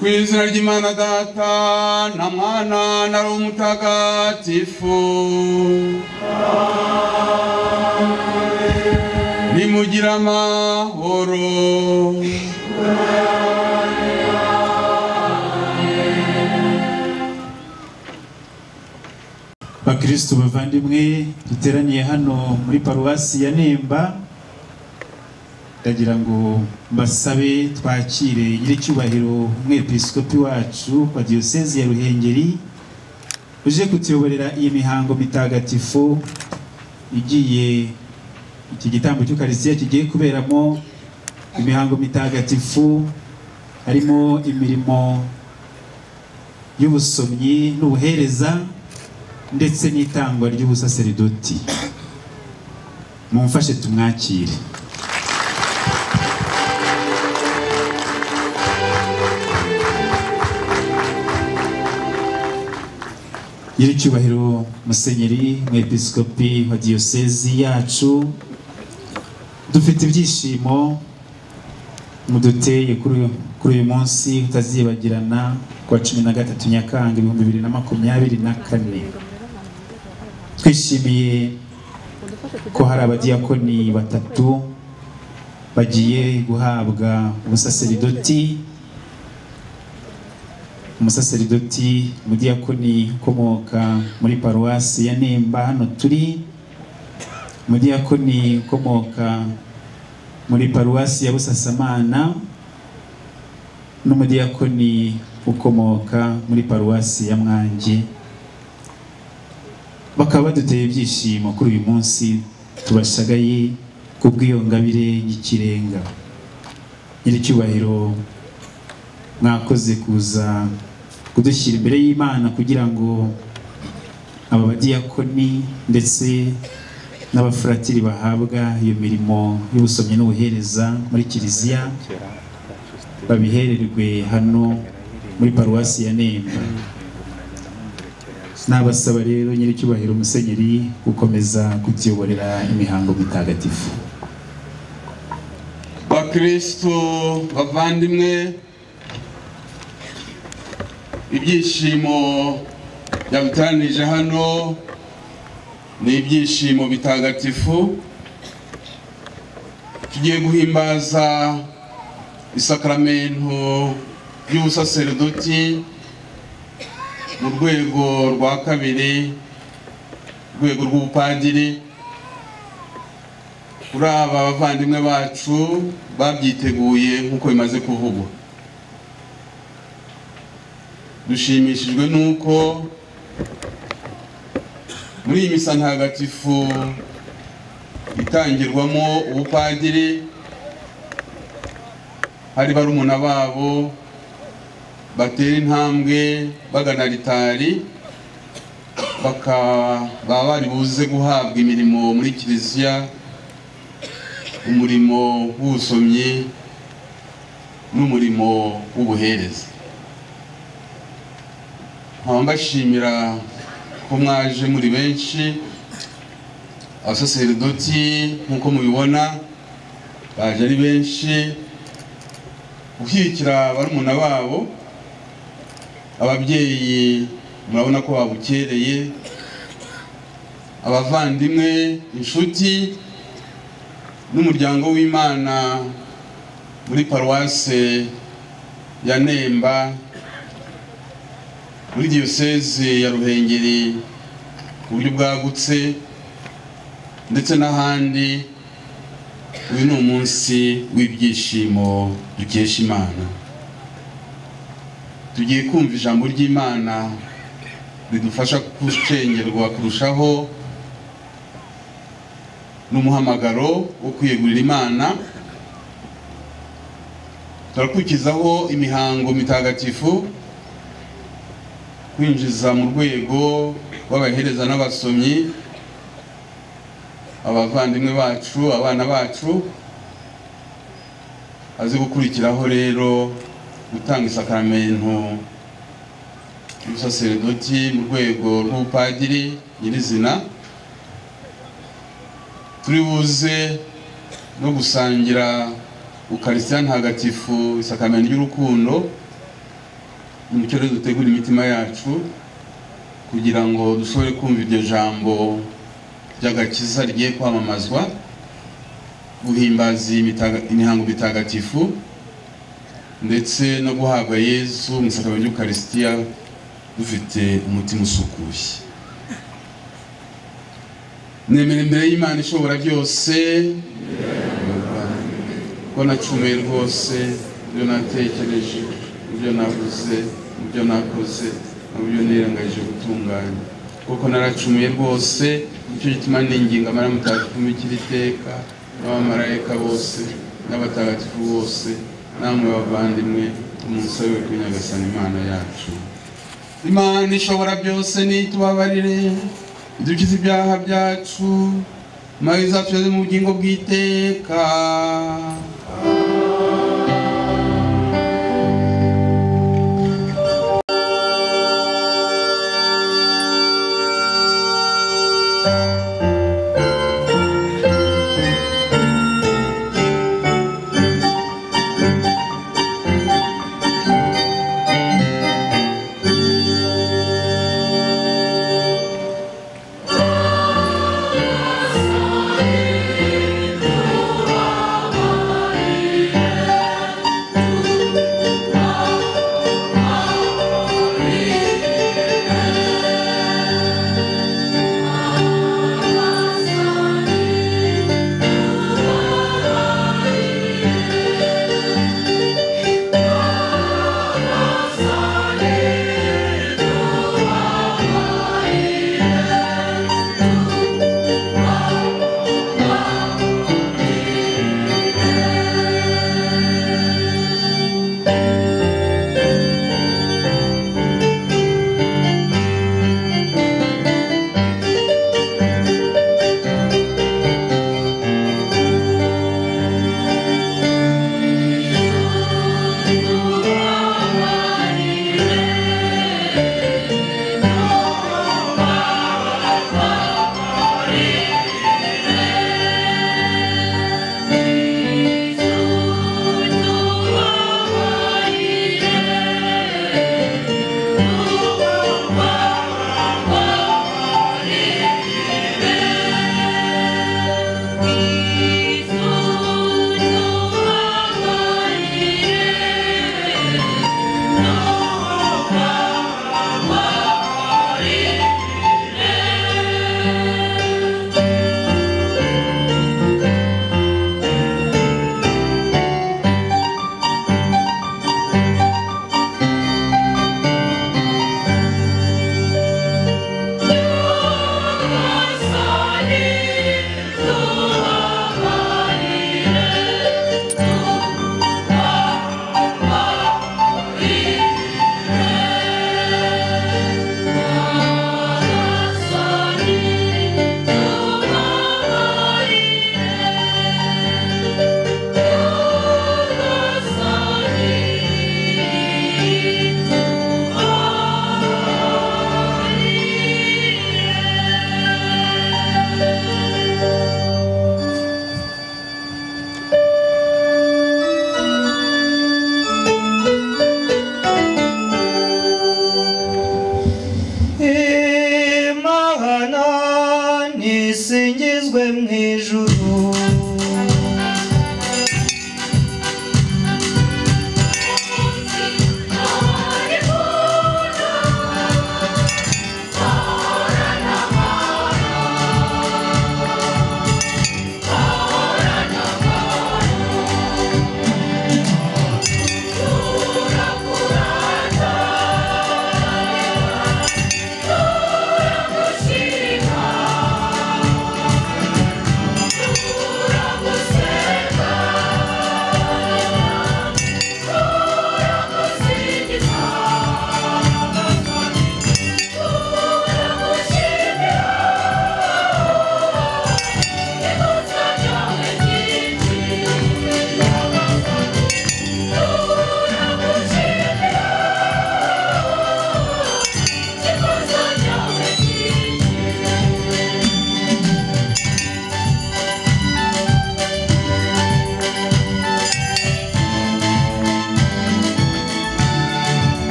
mu izina ry'imana data na mwana na roho mutagatifu nimugire amahoro bakristo bavandimwe duteraniye hano muri paruwasi ya nemba ndagira ngo mbasabe twakire nyiricyubahiro umwepiskopi wacu wa diyosezi ya ruhengeri uje kutuyoborera iyi mihango mitagatifu igiye iki gitambo cy'ukarisitiya kigiye kuberamo imihango mitagatifu harimo imirimo y'ubusomyi n'ubuhereza ndetse n'itangwa ry'ubusaseridoti mumfashe tumwakire nyiricyubahiro musenyeri umwepiskopi wa diyosezi yacu dufite ibyishimo muduteye kuri kuri uyu munsi utazibagirana ku wa cumi na gatatu nyakanga ibihumbi bibiri na makumyabiri na kane twishimiye ko hari abadiyakoni batatu bagiye guhabwa ubusaseridoti umusaseridoti umudiyakoni ukomoka muri paruwasi ya nemba hano turi umudiyakoni ukomoka muri paruwasi ya busasamana n'umudiyakoni ukomoka muri paruwasi ya mwange bakaba baduteye ibyishimo kuri uyu munsi tubashagaye ku bw'iyo ngabire y'ikirenga nyiricyubahiro mwakoze kuza kudushyira imbere y'imana kugira ngo aba badiyakoni ndetse n'abafuratiri bahabwa iyo mirimo y'ubusomyi n'ubuhereza muri kiliziya babihererwe hano muri paruwasi ya nemba nabasaba rero nyiricyubahiro musenyeri gukomeza kutuyoborera imihango mitagatifu bakristo bavandimwe ibyishimo byaduteranije hano ni ibyishimo bitagatifu tugiye guhimbaza isakaramentu ry'ubusaseridoti mu rwego rwa kabiri urwego rw'ubupadiri kuri aba bavandimwe bacu babyiteguye nk'uko bimaze kuvugwa dushimishijwe n'uko muri iyi misa ntagatifu itangirwamo ubupadiri hari barumuna babo batera intambwe bagana ritari baba bari buze guhabwa imirimo muri kiliziya umurimo w'ubusomyi n'umurimo w'ubuhereza nkaba mbashimira ko mwaje muri benshi abasaseridoti nk'uko mubibona baje ari benshi gushyigikira barumuna babo ababyeyi murabona ko babukereye abavandimwe inshuti n'umuryango w'imana muri paruwase ya nemba muri diyoseze ya ruhengeri ku buryo bwagutse ndetse n'ahandi uyu ni umunsi w'ibyishimo dukesha imana tugiye kumva ijambo ry'imana ridufasha gucengerwa kurushaho n'umuhamagaro wo kwiyegurira imana turakurikizaho imihango mitagatifu kwinjiza mu rwego rw'abahereza n'abasomyi abavandimwe bacu abana bacu azi gukurikiraho rero gutanga isakaramentu y'ubusaseridoti mu rwego rw'ubupadiri nyirizina turi buze no gusangira ukarisitiya ntagatifu isakaramentu ry'urukundo umucyo rero dutegura imitima yacu kugira ngo dushobore kumva iryo jambo ry'agakiza rigiye kwamamazwa guhimbaza imitaga- imihango mitagatifu ndetse no guhabwa yezu mu sakabari ry'ukarisitiya dufite umutima usukuye nemera imbere y'imana ishobora byose ko nacumuye rwose ibyo natekereje ibyo navuze ibyo nakoze nabyo nirangajije gutunganya kuko naracumuye rwose icyo gituma ninginga amara mutagatifu mukira iteka n'abamarayika bose n'abatagatifu bose namwe bavandimwe umusabe we kuri nyagasani imana yacu imana ishobora byose nitubabarire idukiza ibyaha byacu maze izatuyoze mu bugingo bw'iteka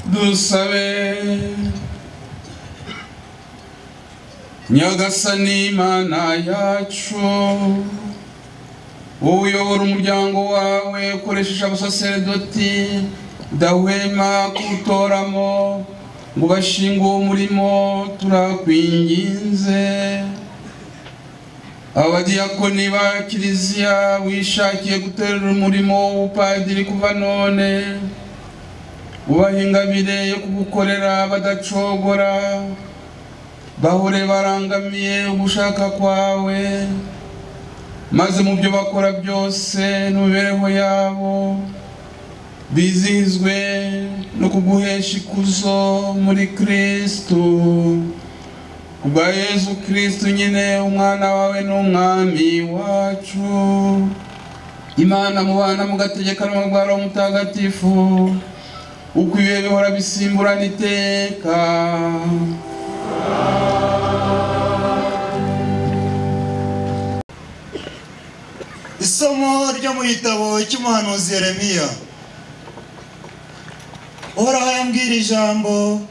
dusabe nyagasani imana yacu wowe uyobora umuryango wawe ukoresheje abasaseredoti udahwema kuwutoramo ngo bashinge uwo murimo turakwinginze abadiyakoni ba kiliziya wishakiye guterura umurimo w'ubupadiri kuva none ubaha ingabire yo kugukorera badacogora bahore barangamiye ugushaka kwawe maze mu byo bakora byose no mu mibereho yabo bizihizwe no kuguhesha ikuzo muri kirisitu kubwa yesu kirisitu nyine umwana wawe n'umwami wacu imana mubana mugategekana umugwara w'umutagatifu uko ibihe bihora bisimburana iteka isomo ryo mu gitabo cy'umuhanuzi Yeremiya uhoraho yambwira ijambo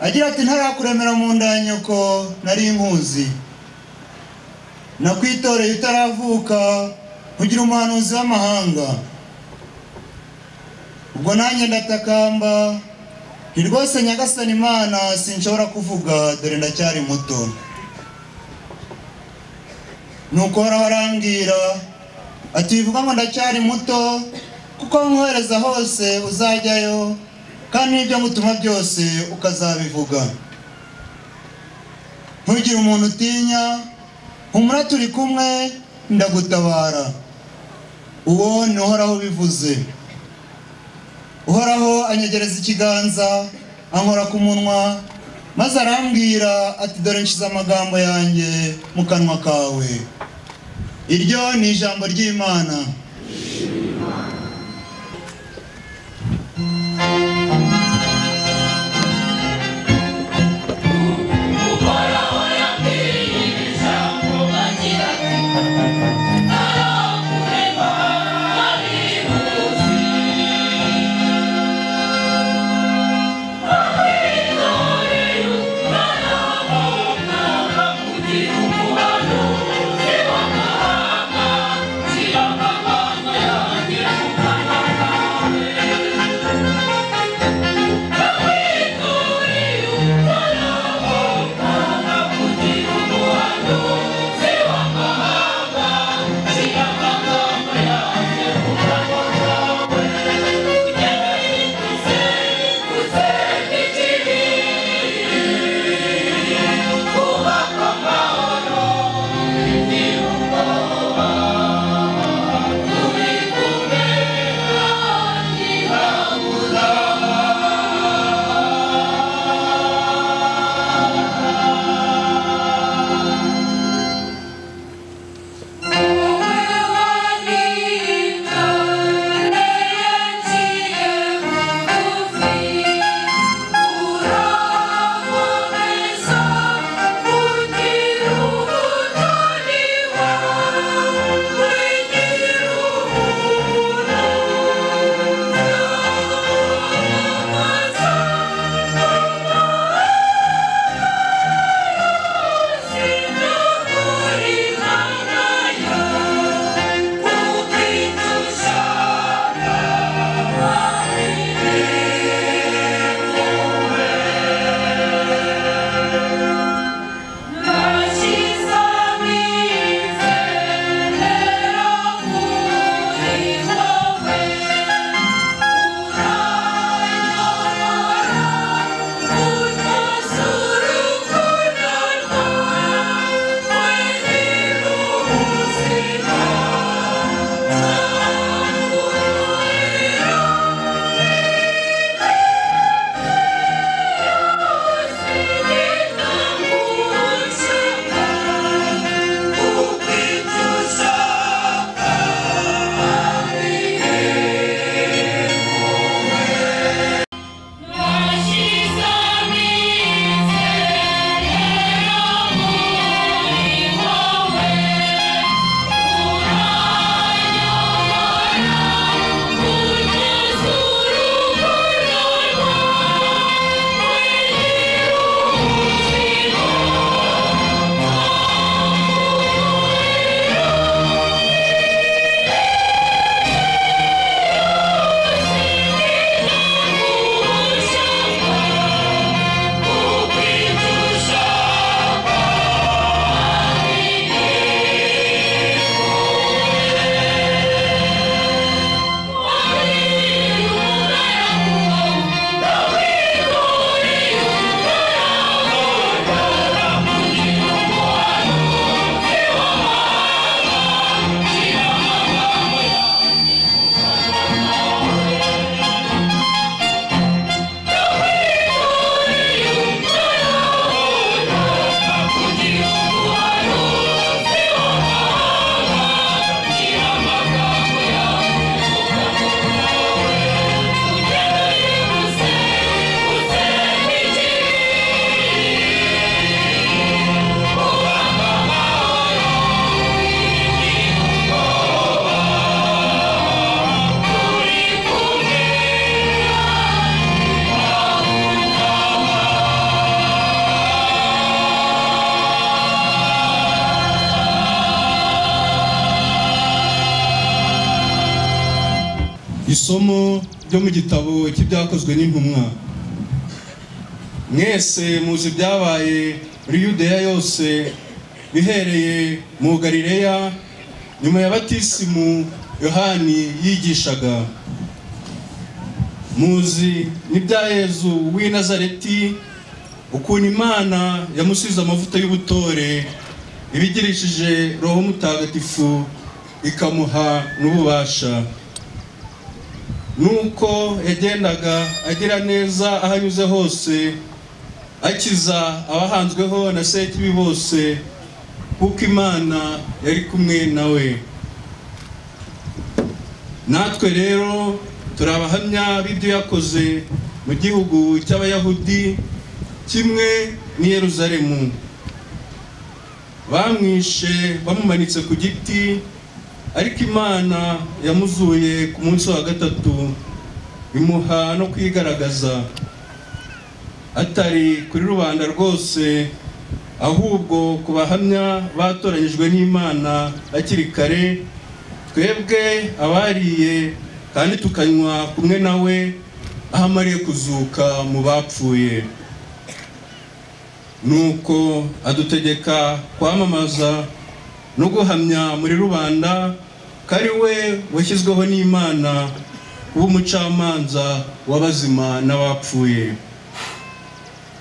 agira ati ntarakuremera mu nda ya nyoko nari nkuzi nakwitoreye utaravuka kugira umuhanuzi w'amahanga ubwo nanjye ndatakamba ni rwose nyagasani imana sinshobora kuvuga dore ndacyari muto nuko uhoraho arambwira ati bivuga ngo ndacyari muto kuko nkohereza hose uzajyayo kandi n'ibyo ngutuma byose ukazabivuga ntugire umuntu utinya humura turi kumwe ndagutabara uwo ni uhoraho ubivuze uhoraho anyegereza ikiganza ankora ku munwa maze arambwira ati dore nshyize amagambo yanjye mu kanwa kawe iryo ni ijambo ry'imana Thank you. isomo ryo mu gitabo cy'ibyakozwe n'intumwa mwese muzi ibyabaye muri yudeya yose bihereye mu galileya nyuma ya batisimu yohani yigishaga muzi n'ibya yezu w'i nazareti ukuntu imana yamusize amavuta y'ubutore ibigirishije roho mutagatifu ikamuha n'ububasha nuko yagendaga agira neza aho anyuze hose akiza abahanzweho na sekibi bose kuko imana yari kumwe nawe natwe rero turi abahamya b'ibyo yakoze mu gihugu cy'abayahudi kimwe n'i yeruzalemu bamwishe bamumanitse ku giti ariko imana yamuzuye ku munsi wa gatatu bimuha no kwigaragaza atari kuri rubanda rwose ahubwo ku bahamya batoranyijwe n'imana hakiri kare twebwe abariye kandi tukanywa kumwe nawe aho amariye kuzuka mu bapfuye nuko adutegeka kwamamaza no guhamya muri rubanda ko ari we washyizweho n'imana kuba umucamanza w'abazima n'abapfuye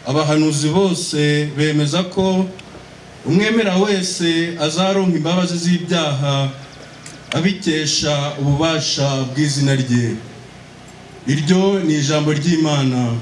abahanuzi bose bemeza ko umwemera wese azaronka imbabazi z'ibyaha abikesha ububasha bw'izina rye iryo ni ijambo ry'imana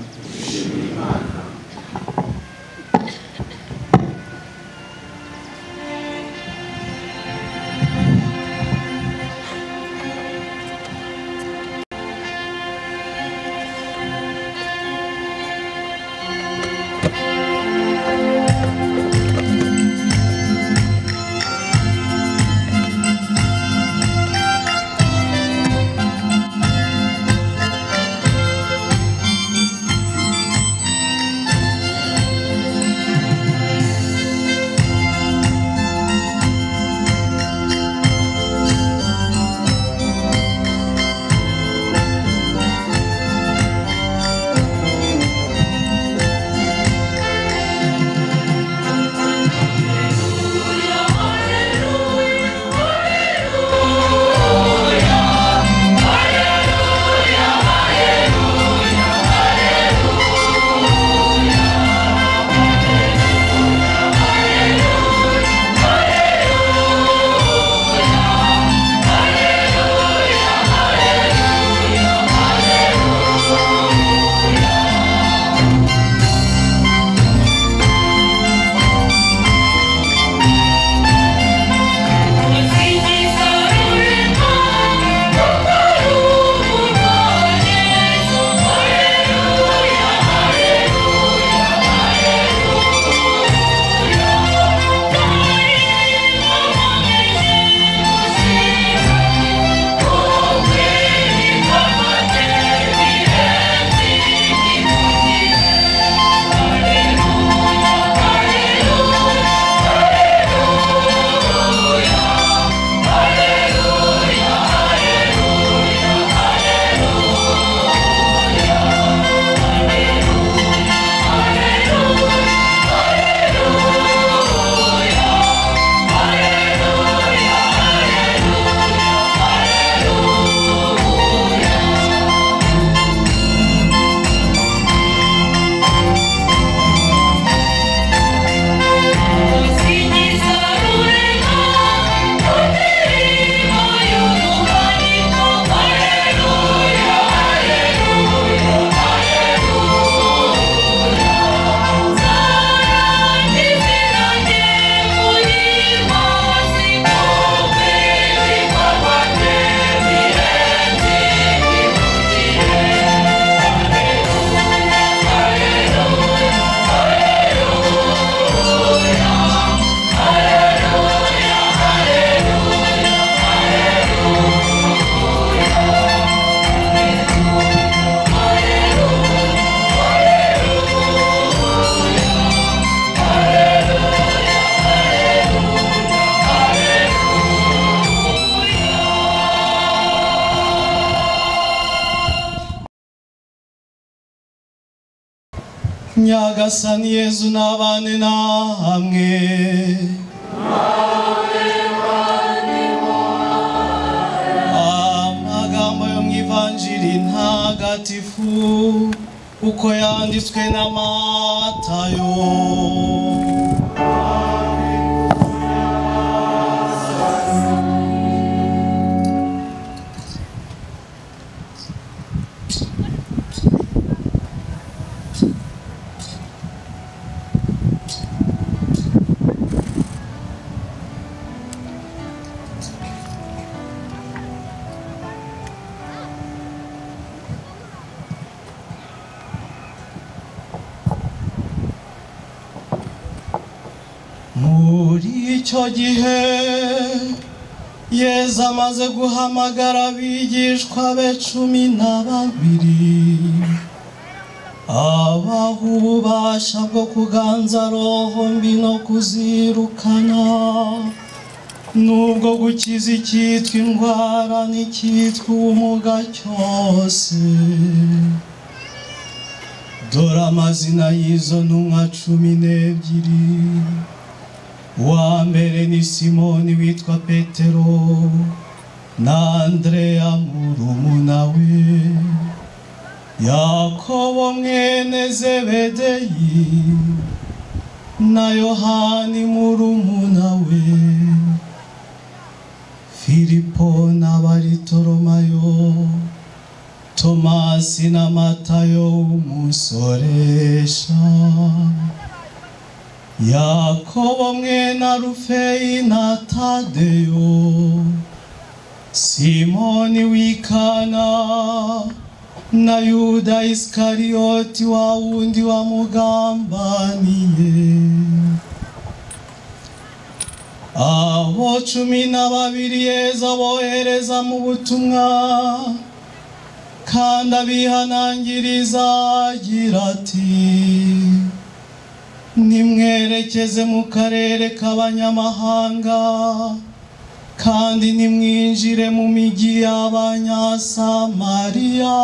nyagasani yezu n'abane namwe amagambo yo mu ivanjiri ntagatifu uko yanditswe na matayo muri icyo gihe yezu amaze guhamagara abigishwa be cumi na babiri abaha ububasha bwo kuganza roho mbi no kuzirukana n'ubwo gukiza icyitwa indwara n'icyitwa ubumuga cyose dore amazina y'izo ntumwa cumi n'ebyiri uwa mbere ni simoni witwa petero na andreya murumuna we yakobo mwene zebedeyi na yohani murumuna we filipo na baritoromayo tomasi na matayo w'umusoresha yakobo mwe na rufeyi na tadeyo simoni w'ikana na yuda isikariyoti wa wundi wamugambaniye abo cumi na babiri yeza bohereza mu butumwa kandi abihanangiriza agira ati nimwerekeze mu karere k'abanyamahanga kandi nimwinjire mu migi y'abanyasamariya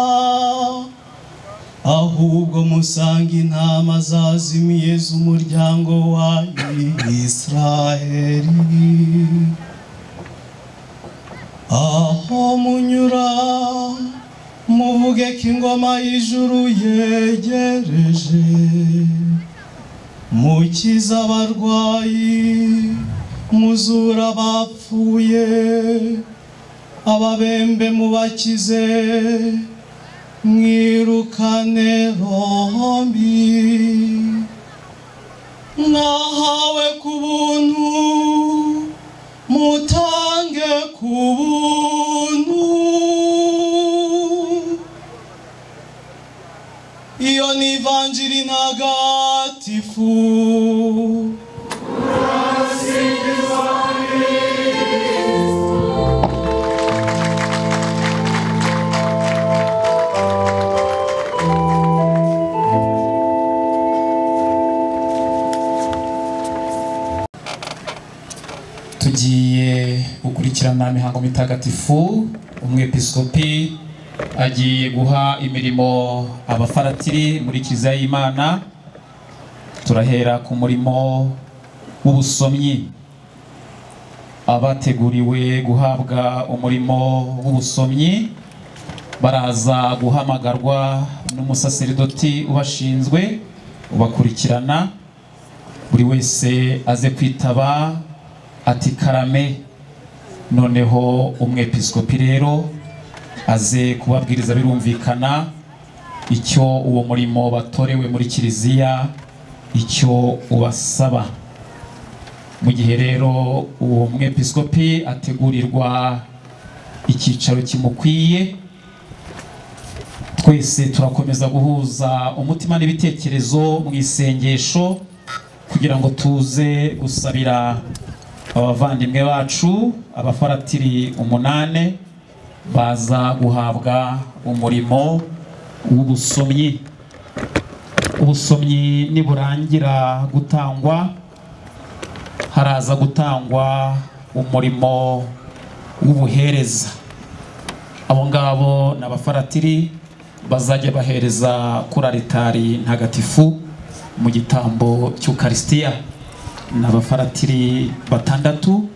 ahubwo musanga intama zazimiye z'umuryango wa israheli aho munyura muvuge ko ingoma y'ijuru yegereje mukiza abarwayi muzura abapfuye ababembe mubakize mwirukane rombi mwahawe ku buntu mutange ku buntu iyo ni ivanjiri ntagatifu tugiye gukurikirana imihango mitagatifu umwepiskopi agiye guha imirimo abafaratiri muri kiliziya y'imana turahera ku murimo w'ubusomyi abateguriwe guhabwa umurimo w'ubusomyi baraza guhamagarwa n'umusaseridoti ubashinzwe ubakurikirana buri wese aze kwitaba ati karame noneho umwepiskopi rero aze kubabwiriza birumvikana icyo uwo murimo batorewe muri kiliziya icyo ubasaba mu gihe rero uwo mwepiskopi ategurirwa icyicaro kimukwiye twese turakomeza guhuza umutima n'ibitekerezo mu isengesho kugira ngo tuze gusabira abavandimwe bacu abafaratiri umunane baza guhabwa umurimo w'ubusomyi ubusomyi niburangira gutangwa haraza gutangwa umurimo w'ubuhereza abo ngabo ni abafaratiri bazajya bahereza kuri aritari ntagatifu mu gitambo cy'ukarisitiya ni abafaratiri batandatu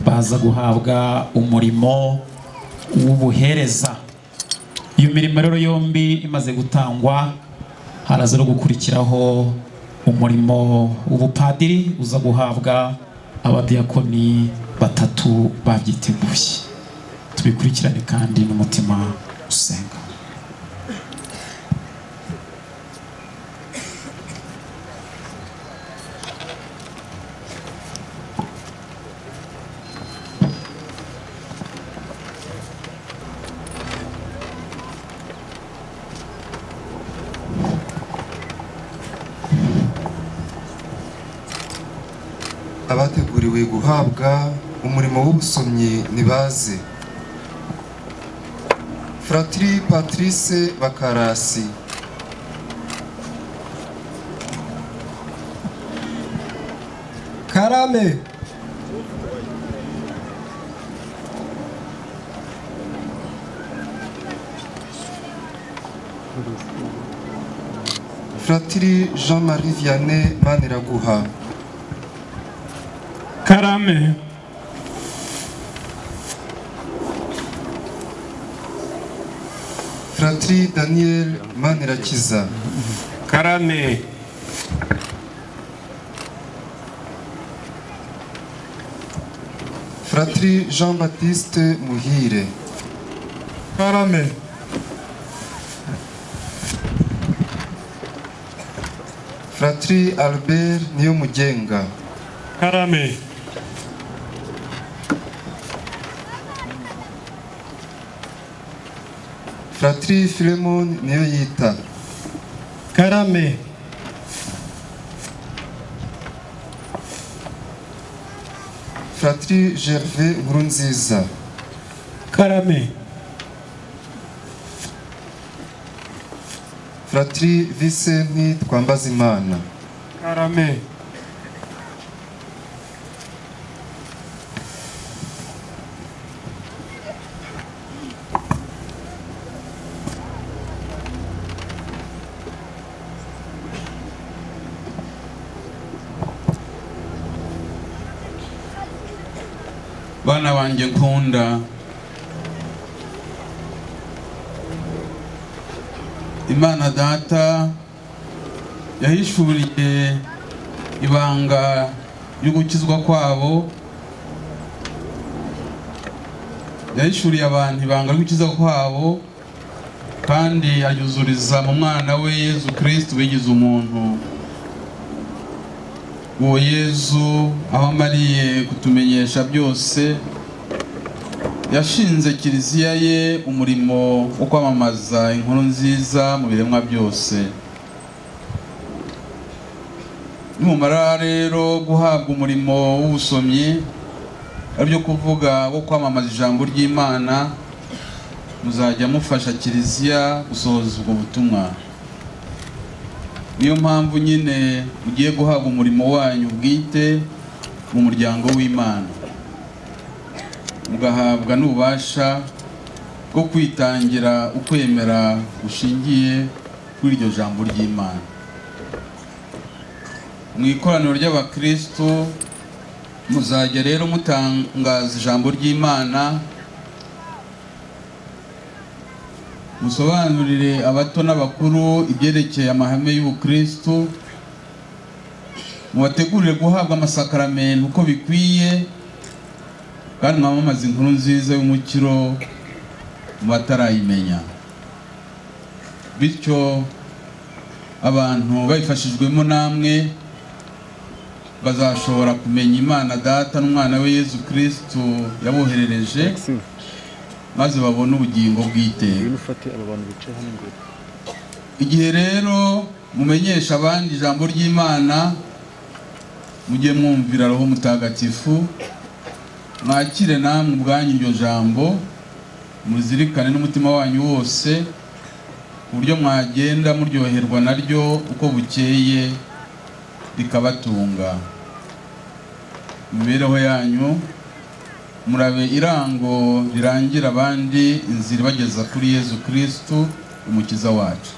baza guhabwa umurimo w'ubuhereza iyo mirimo rero yombi imaze gutangwa haraza no gukurikiraho umurimo w'ubupadiri uza guhabwa abadiyakoni batatu babyiteguye tubikurikirane kandi n'umutima usenga abateguriwe guhabwa umurimo w'ubusomyi ntibaze fratiri patrice bakarasi karame fratiri jean marie vianney maniraguha karame fratiri daniel manirakiza karame fratiri jean baptiste muhire karame fratiri albert niyomugenga karame fratiri filemon niyoyita karame fratiri gervais nkurunziza karame fratiri vicenti twambazimana karame bana banjye nkunda imana data yahishuriye ibanga ry'ugukizwa kwabo yahishuriye abantu ibanga ry'ugukiza kwabo kandi aryuzuriza mu mwana we yezu kirisitu wigize umuntu uwo yezu aho amariye kutumenyesha byose yashinze kiliziya ye umurimo wo kwamamaza inkuru nziza mu biremwa byose nimumara rero guhabwa umurimo w'ubusomyi ari byo kuvuga wo kwamamaza ijambo ry'imana muzajya mufasha kiliziya gusohoza ubwo butumwa niyo mpamvu nyine mugiye guhabwa umurimo wanyu bwite mu muryango w'imana mugahabwa n'ububasha bwo kwitangira ukwemera gushingiye kuri iryo jambo ry'imana mu ikoraniro ry'abakristo muzajya rero mutangaza ijambo ry'imana musobanurire abato n'abakuru ibyerekeye amahame y'ubukristo mubategurire guhabwa amasakaramentu uko bikwiye kandi mwamamaze inkuru nziza y'umukiro mu batarayimenya bityo abantu babifashijwemo namwe bazashobora kumenya imana data n'umwana we yezu kirisitu yaboherereje maze babone ubugingo bw'iteka igihe rero mumenyesha abandi ijambo ry'imana mujye mwumvira roho mutagatifu mwakire namwe ubwanyu iryo jambo muzirikane n'umutima wanyu wose ku buryo mwagenda muryoherwa naryo uko bukeye rikabatunga imibereho yanyu murabe irango rirangira abandi inzira ibageza kuri yezu kirisitu umukiza wacu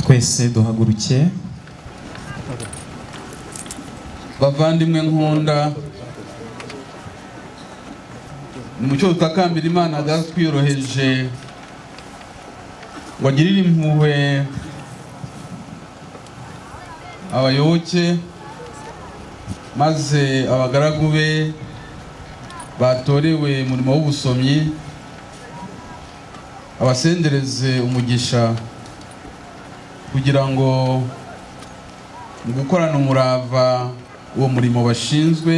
twese duhaguruke bavandimwe nkunda umucyo tutakambira imana twiyoroheje ngo agirire impuhwe abayoboke maze abagaragu be batorewe umurimo w'ubusomyi abasendereze umugisha kugira ngo mu gukorana umurava uwo murimo bashinzwe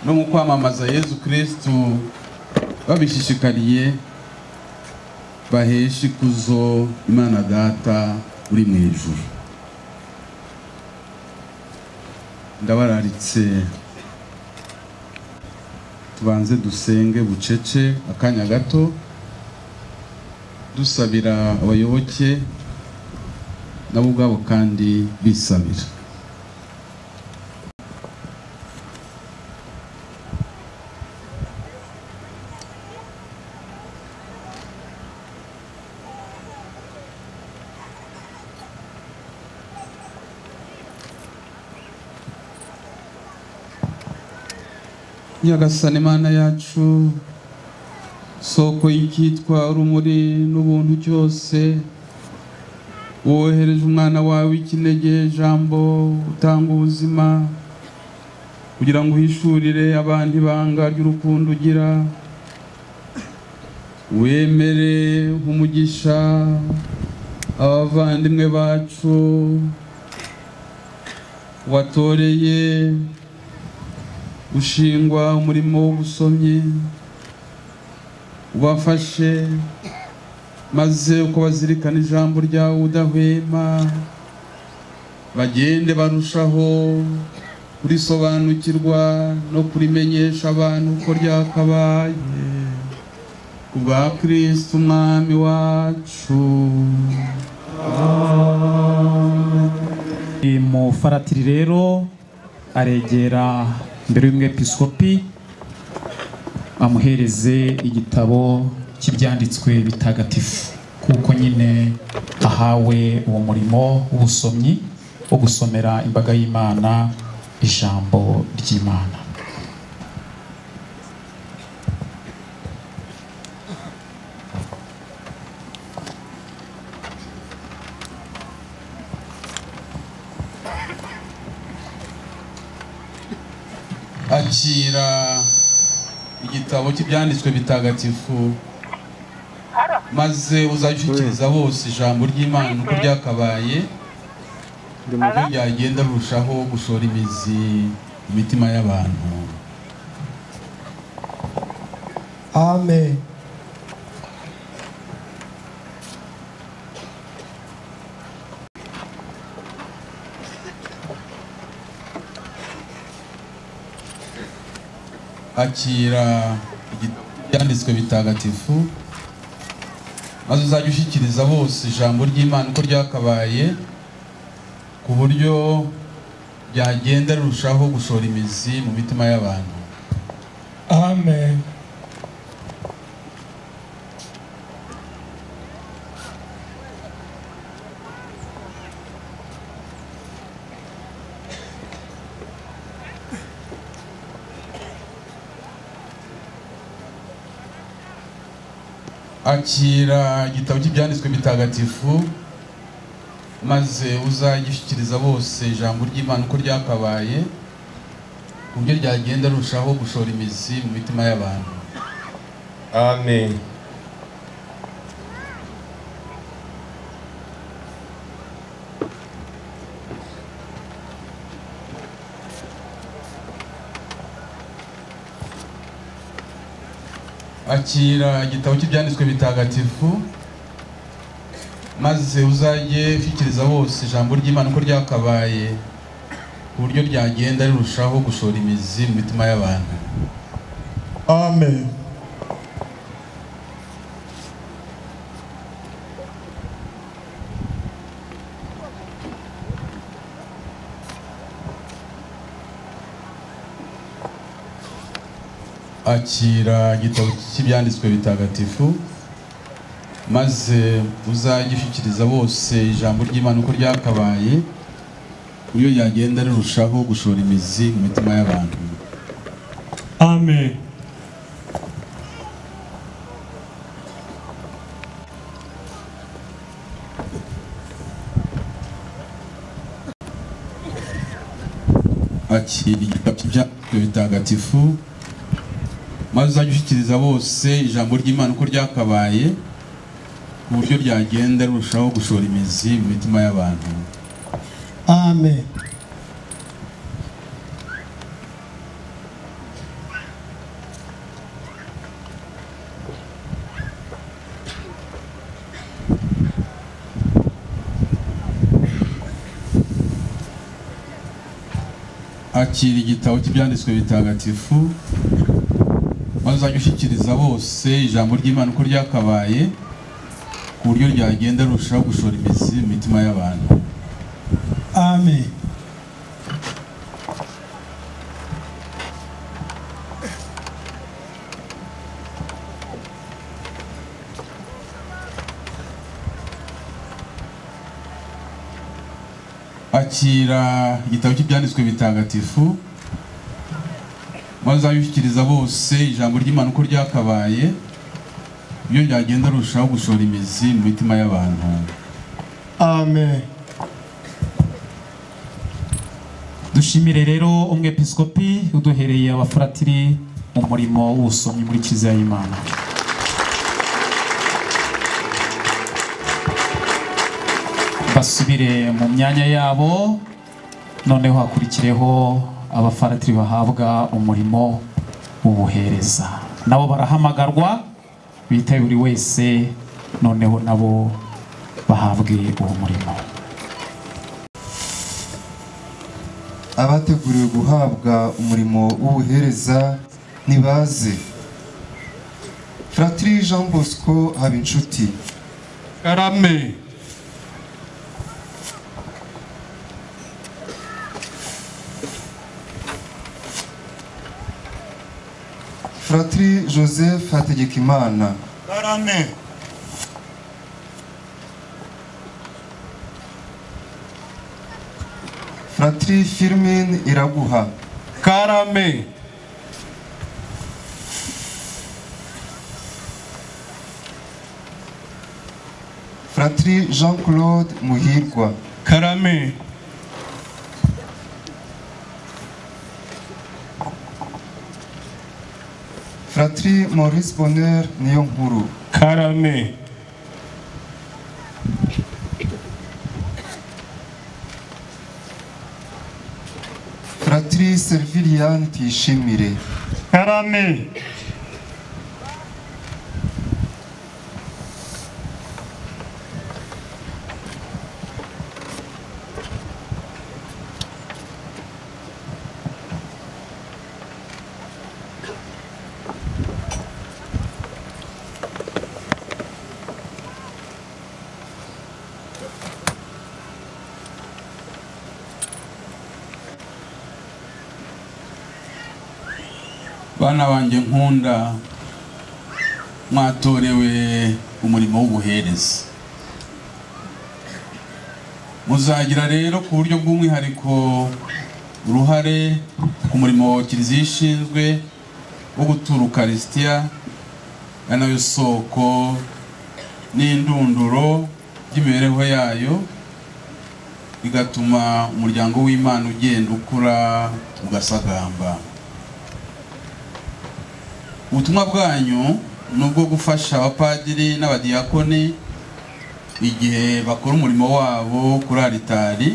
no mu kwamamaza yezu kirisitu babishishikariye bahesha ikuzo imana data uri mu ijuru ndabararitse tubanze dusenge bucece akanya gato dusabira abayoboke nabo ubwabo kandi bisabira nyagasani imana yacu soko y'icyitwa urumuri n'ubuntu cyose wohereje umwana wawe w'ikinege jambo utanga ubuzima kugira ngo uhishurire abantu ibanga ry'urukundo ugira wemere umugisha abavandimwe bacu watoreye ushingwa umurimo w'ubusomyi ubafashe maze uko bazirikana ijambo ryawe udahwema bagende barushaho kurisobanukirwa no kurimenyesha abantu ko ryakabaye ku bwa kirisiti umwami wacu Ni mu faratiri rero aregera mbere y'umwepiskopi amuhereze igitabo cy'ibyanditswe bitagatifu kuko nyine ahawe uwo murimo w'ubusomyi wo gusomera imbaga y'imana ijambo ry'imana akira igitabo cy'ibyanditswe bitagatifu maze uzashyikiriza bose ijambo ry'imana uko ryakabaye uko ryagenda rurushaho gushora imizi mu mitima y'abantu Amen. akira igitabo cy'ibyanditswe bitagatifu maze uzajya ushyikiriza bose ijambo ry'imana uko ryakabaye ku buryo ryagenda rirushaho gushora imizi mu mitima y'abantu Amen. akira igitabo cy'ibyanditswe bitagatifu maze uzagishyikiriza bose ijambo ry'imana uko ryakabaye ku buryo ryagenda rurushaho gushora imizi mu mitima y'abantu Amen. akira igitabo cy'ibyanditswe bitagatifu maze uzajye ushyikiriza bose ijambo ry'imana uko ryakabaye ku buryo ryagenda rirushaho gushora imizi mu mitima y'abantu Amen. akira igitabo cy'ibyanditswe bitagatifu maze uzagishikiriza bose ijambo ry'imana uko ryakabaye iyo yagenda rirushaho gushora imizi mu mitima y'abantu Amen. akira igitabo cy'ibyanditswe bitagatifu maze uzajya ushyikiriza bose ijambo ry'imana uko ryakabaye ku buryo ryagenda rirushaho gushora imizi mu mitima y'abantu Amen. akira igitabo cy'ibyanditswe bitagatifu maze uzajya ushyikiriza bose ijambo ry'imana uko ryakabaye ku buryo ryagenda rirushaho gushora imizi mu mitima y'abantu Amen. akira igitabo cy'ibyanditswe bitagatifu maze abishyikiriza bose ijambo ry'imana uko ryakabaye iyo ryagenda rirushaho gushora imizi mu mitima y'abantu Amen. dushimire rero umwepiskopi uduhereye abafuratiri mu murimo w'ubusomyi muri kiliziya y'imana basubire mu myanya yabo noneho hakurikireho abafaratiri bahabwa umurimo w'ubuhereza nabo barahamagarwa bitaye buri wese noneho nabo bahabwe uwo murimo abateguriwe guhabwa umurimo w'ubuhereza nibaze fratiri jean bosco habinshuti karame fratiri joseph hategekimana karame fratiri firmin iraguha karame fratiri jean claude muhirwa karame fratiri maurice bonheur niyo nkuru karame fratiri serviliyani tuyishimire Karame. bana banjye nkunda mwatorewe umurimo w'ubuhereza muzagira rero ku buryo bw'umwihariko uruhare ku murimo kiliziya ishinzwe wo gutura ukarisitiya ari nayo soko n'indunduro by'imibereho yayo bigatuma umuryango w'imana ugenda ukura ugasagamba ubutumwa bwanyu ni ubwo gufasha abapadiri n'abadiyakoni igihe bakora umurimo wabo kuri aritari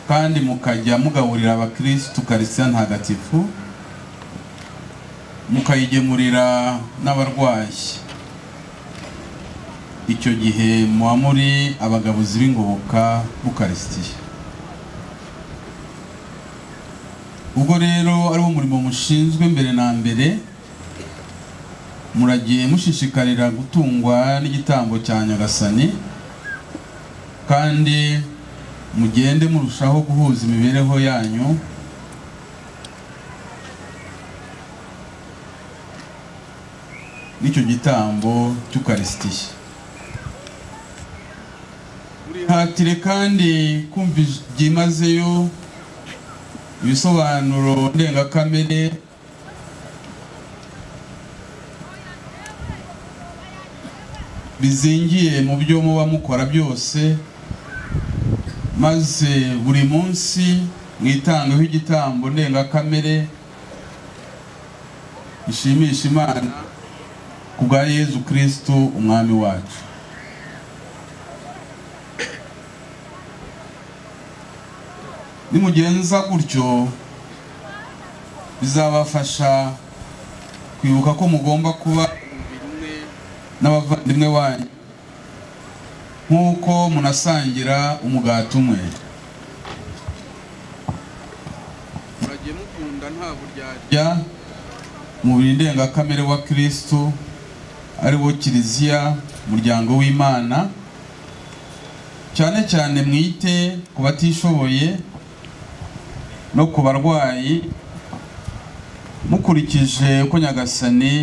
kandi mukajya mugaburira abakirisitu karisitiya ntagatifu mukayigemurira n'abarwayi icyo gihe muba muri abagabuzi b'ingoboka b'ukarisitiya ubwo rero ari wo murimo mushinzwe mbere na mbere muragiye mushishikarira gutungwa n'igitambo cya nyagasani kandi mugende murushaho guhuza imibereho yanyu n'icyo gitambo cy'ukarisitiya hatire kandi kumva ij- byimazeyo ibisobanuro ndengakamere bizingiye mu byo muba mukora byose maze buri munsi mwitangeho igitambo ndengakamere gishimisha imana ku bwa yezu kirisitu umwami wacu nimugenza gutyo bizabafasha kwibuka ko mugomba kuba umubiri umwe n'abavandimwe banyu nk'uko munasangira umugati umwe muragiye mukunda nta buryarya umubiri ndengakamere wa kirisitu ari wo kiliziya umuryango w'imana cyane cyane mwite ku batishoboye no ku barwayi mukurikije uko nyagasani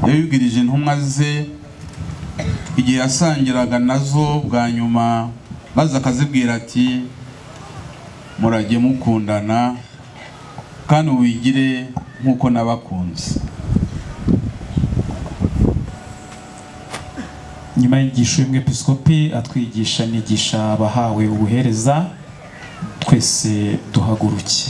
yayubwirije intumwa ze igihe yasangiraga nazo bwa nyuma maze akazibwira ati murajye mukundana kandi wigire nk'uko nabakunze nyuma y'inyigisho y'umwepiskopi atwigisha nigisha abahawe ubuhereza twese duhaguruke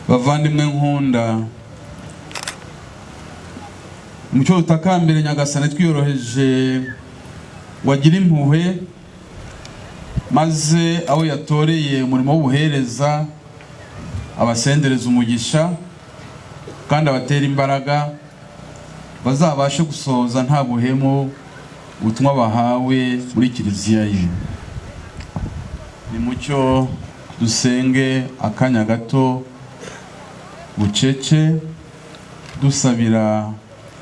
bavandimwe nkunda umucyo utakambere nyagasani twiyoroheje wagira impuhwe maze abo yatoreye umurimo w'ubuhereza abasendereza umugisha kandi abatera imbaraga bazabashe gusohoza nta buhemu ubutumwa bahawe muri kiliziya ye ni mucyo dusenge akanya gato bucece dusabira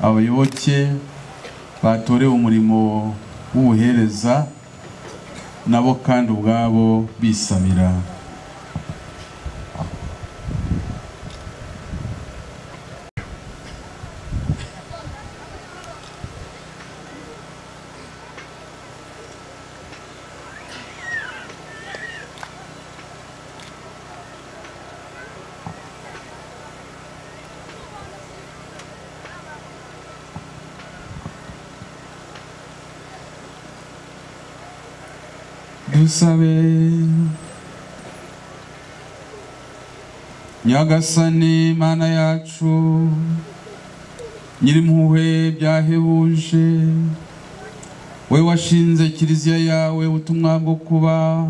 abayoboke batorewe umurimo w'ubuhereza nabo kandi ubwabo bisabira dusabe nyagasani mana yacu nyirimpuhwe byahebuje we washinze kiliziya yawe ubutumwa bwo kuba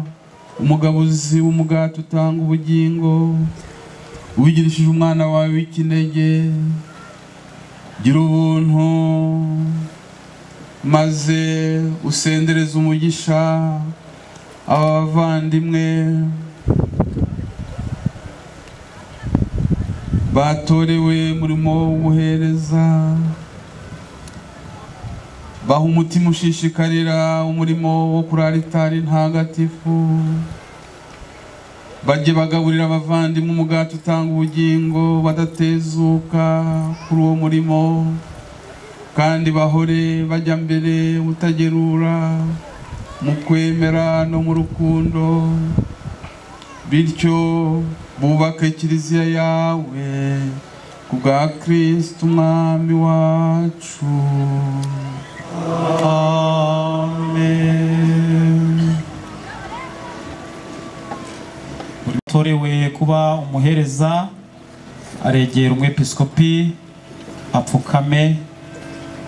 umugabuzi w'umugati utanga ubugingo ubigirishije umwana wawe w'ikinege gira ubuntu maze usendereze umugisha abavandimwe batorewe murimo w'ubuhereza baha umutima ushishikarira umurimo wo kuraritari ntagatifu bajye bagaburira abavandimwe umugati utanga ubugingo badatezuka kuri uwo murimo kandi bahore bajya mbere utagerura mu kwemera no mu rukundo bityo bubake kiliziya yawe ku bwa kirisiti umwami wacu amen utorewe kuba umuhereza aregera umwepiskopi apfukame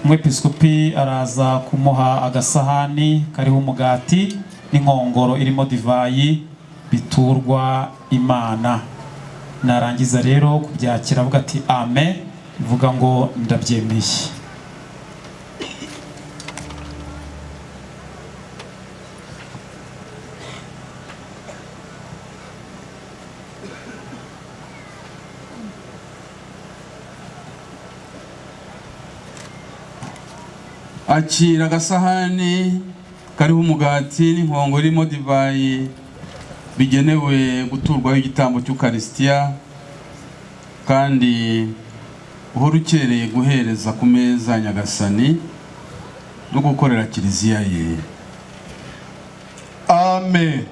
umwepiskopi araza kumuha agasahani kariho umugati n'inkongoro irimo divayi biturwa imana narangiza rero kubyakira avuga ati amen bivuga ngo ndabyemeye akira agasahani kariho umugati n'inkongo irimo divayi bigenewe guturwaho igitambo cy'ukarisitiya kandi uhora ukereye guhereza ku meza ya nyagasani no gukorera kiliziya ye Amen.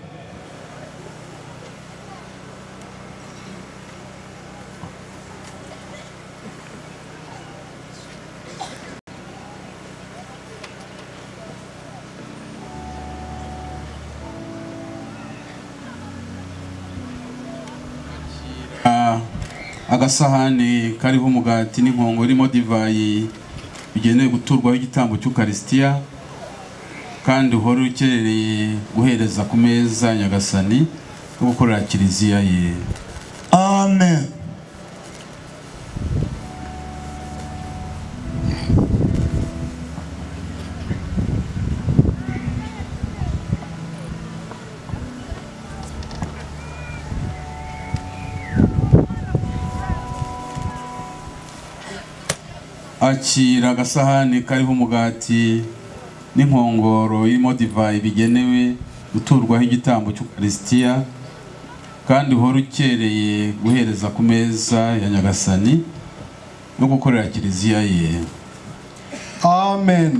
Ah, agasahani kariho umugati n'inkongo irimo divayi bigenewe guturwaho igitambo cy'ukarisitiya kandi uhora ukereye guhereza ku meza ya nyagasani no gukorera kiliziya ye Amen. akira agasahani kariho umugati n'inkongoro irimo divayi bigenewe guturwaho igitambo cy'ukarisitiya kandi uhora ukereye guhereza ku meza ya nyagasani no gukorera kiliziya ye Amen.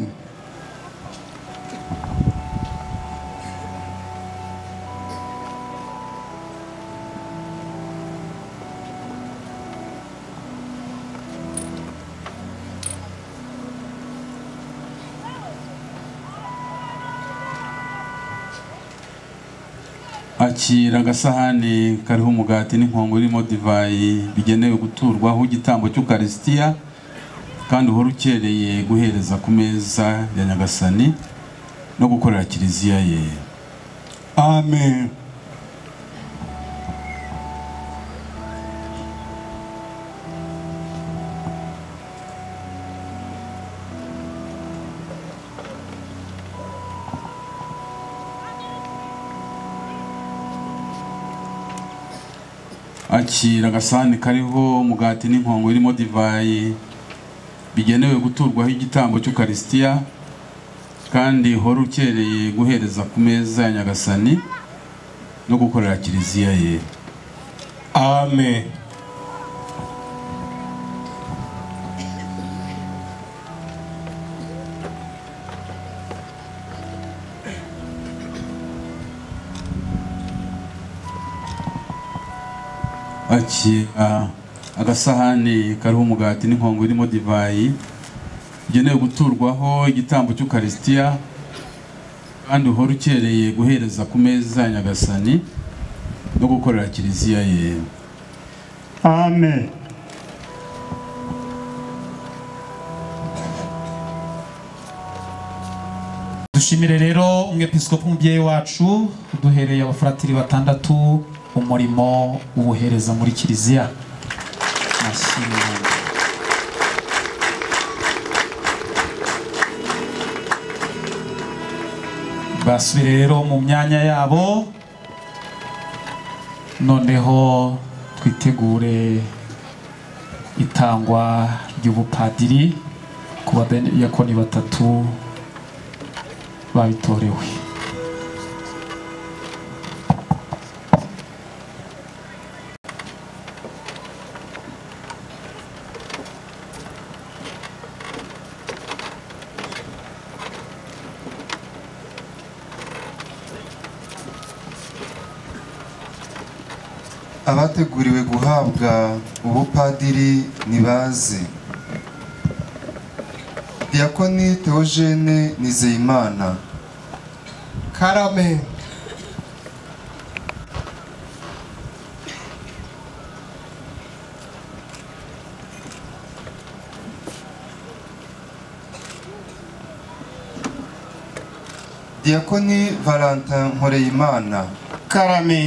akira agasahani kariho umugati n'inkongo irimo divayi bigenewe guturwaho igitambo cy'ukarisitiya kandi uhora ukereye guhereza ku meza ya nyagasani no gukorera kiliziya ye Amen. akira agasahani kariho umugati n'inkongo irimo divayi bigenewe guturwaho igitambo cy'ukarisitiya kandi uhora ukereye guhereza ku meza ya nyagasani no gukorera kiliziya ye Amen. akira agasahani kariho umugati n'inkongo irimo divayi bigenewe guturwaho igitambo cy'ukarisitiya kandi uhora ukereye guhereza ku meza ya nyagasani no gukorera kiliziya ye Amen. dushimire rero umwepiskopi umubyeyi wacu duhereye abafuratiri batandatu umurimo w'ubuhereza muri kiliziya Mashimwe. basubire rero mu myanya yabo noneho twitegure itangwa ry'ubupadiri ku badiyakoni batatu babitorewe abateguriwe guhabwa ubupadiri ntibazi diyakoni teogene nizeyimana Karame. diyakoni valentin nkoreyimana Karame.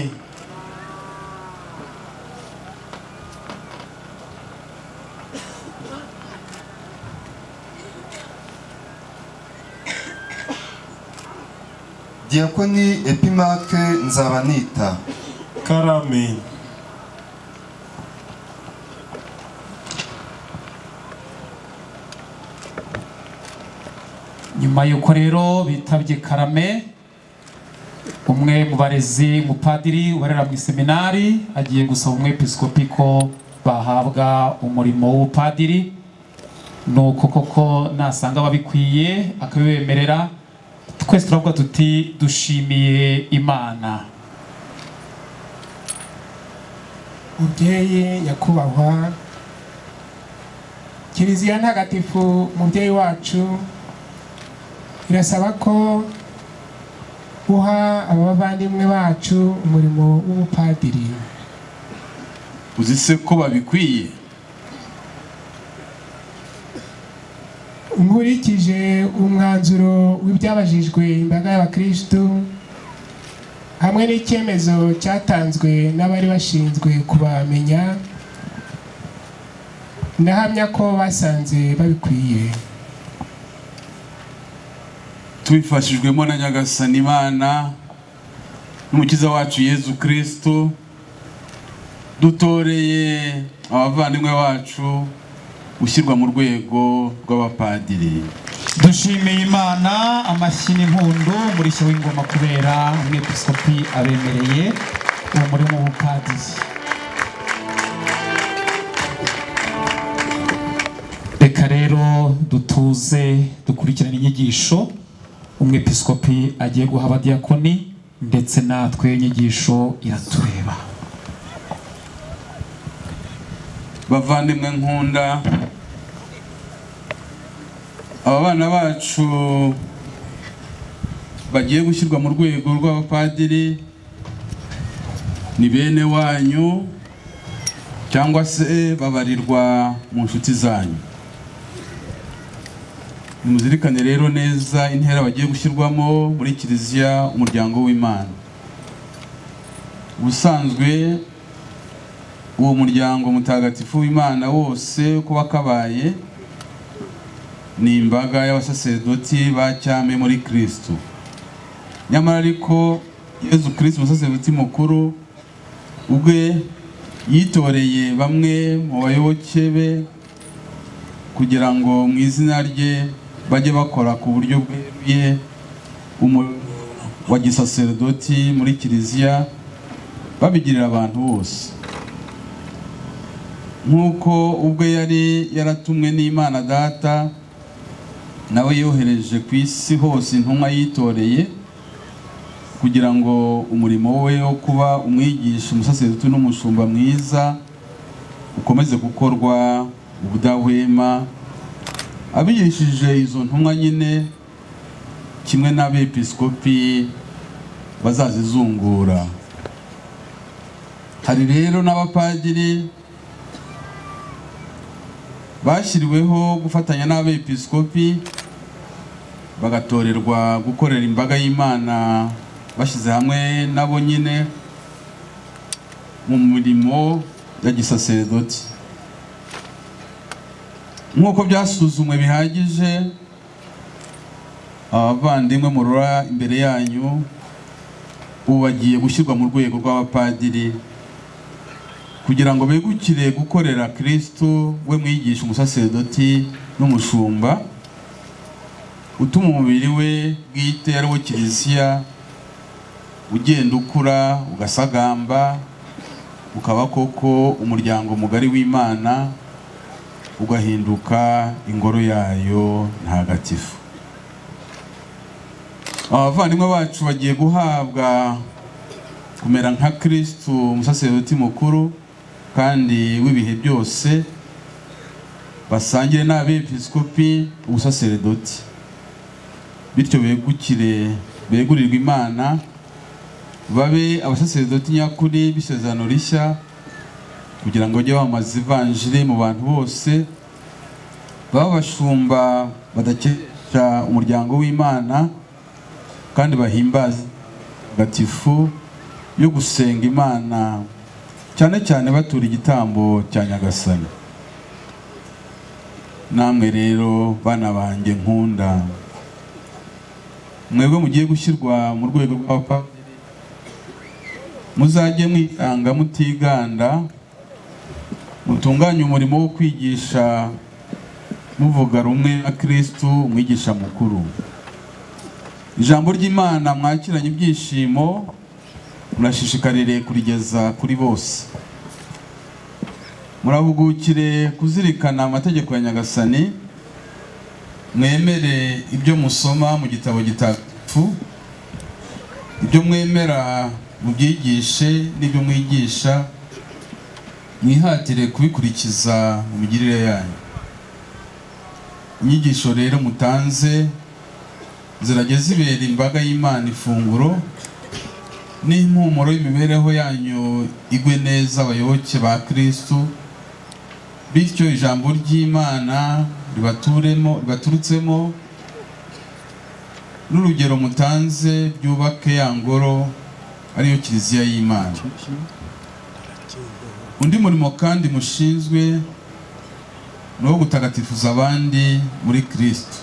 diyakoni epimake nzabanita Karame. nyuma y'uko rero bitabye karame umwe mu barezi umupadiri ubarera mu iseminari agiye gusaba umwepiskopi ko bahabwa umurimo w'ubupadiri ni uko koko nasanga babikwiye akabibemerera twese turavuga tuti dushimiye imana mubyeyi nyakubahwa kiliziya ntagatifu mubyeyi wacu irasaba ko uha abavandimwe bacu umurimo w'ubupadiri uzi se ko babikwiye nkurikije umwanzuro w'ibyabajijwe imbaga y'abakirisitu hamwe n'icyemezo cyatanzwe n'abari bashinzwe kubamenya ndahamya ko basanze babikwiye tubifashijwemo na nyagasani imana n'umukiza wacu yezu kristo dutoreye abavandimwe bacu gushyirwa mu rwego rw'abapadiri dushimiye imana amashyi n'impundu umurishyo w'ingoma kubera umwepiskopi abemereye uwo murimo w'ubupadiri reka rero dutuze dukurikirane inyigisho umwepiskopi agiye guha abadiyakoni ndetse natwe inyigisho iratureba bavandimwe nkunda aba bana bacu bagiye gushyirwa mu rwego rw'abapadiri ni bene wanyu cyangwa se babarirwa mu nshuti zanyu nimuzirikane rero neza intera bagiye gushyirwamo muri kiliziya umuryango w'imana ubusanzwe uwo muryango mutagatifu w'imana wose kuba kabaye ni imbaga y'abasaserdoti ba cyame muri kristo nyamara ariko yezu kristo umusaserdoti mukuru ubwe yitoreye bamwe mu bayoboke be kugira ngo mu izina rye bajye bakora ku buryo bweruye umurimo wa gisaserdoti muri kiliziya babigirira abantu bose nk'uko ubwe yari yaratumwe n'imana data nawe yohereje ku isi hose intumwa yitoreye kugira ngo umurimo we wo kuba umwigisha umusaseruti n'umushumba mwiza ukomeze gukorwa ubudahwema abigishije izo ntumwa nyine kimwe n'abepiskopi bazazizungura hari rero n'abapadiri bashyiriweho gufatanya n'abepiskopi bagatorerwa gukorera imbaga y'imana bashyize hamwe nabo nyine mu mirimo ya gisaserdoti nk'uko byasuzumwe bihagije abavandimwe murora imbere yanyu ubu bagiye gushyirwa mu rwego rw'abapadiri kugira ngo begukire gukorera kristo we mwigisha umusaserdoti n'umushumba utuma umubiri we bwite ari wo kiliziya ugenda ukura ugasagamba ukaba koko umuryango mugari w'imana ugahinduka ingoro yayo ntagatifu abavandimwe bacu bagiye guhabwa kumera nka kristo umusaserdoti mukuru kandi w'ibihe byose basangire n'abepiskopi ubusaseredoti bityo begukire begurirwe imana babe abasaseredoti nyakuri b'isezerano rishya kugira ngo bajye bamamaza ivanjiri mu bantu bose baba abashumba badakesha umuryango w'imana kandi bahimbaza gatifu yo gusenga imana cyane cyane batura igitambo cya nyagasani namwe rero bana banjye nkunda mwebwe mugiye gushyirwa mu rwego rw'abapadiri muzajye mwitanga mutiganda mutunganye umurimo wo kwigisha muvuga rumwe na kristu umwigisha mukuru ijambo ry'imana mwakiranye ibyishimo murashishikarire kurigeza kuri bose murahugukire kuzirikana amategeko ya nyagasani mwemere ibyo musoma mu gitabo gitatu ibyo mwemera mubyigishe n'ibyo mwigisha mwihatire kubikurikiza mu migirire yanyu inyigisho rero mutanze zirajya zibera imbaga y'imana ifunguro n'impumuro y'imibereho yanyu igwe neza abayoboke ba kirisito bityo ijambo ry'imana ribaturemo ribaturutsemo n'urugero mutanze byubake ya ngoro ariyo kiliziya y'imana undi murimo kandi mushinzwe ni uwo gutagatifuza abandi muri kirisito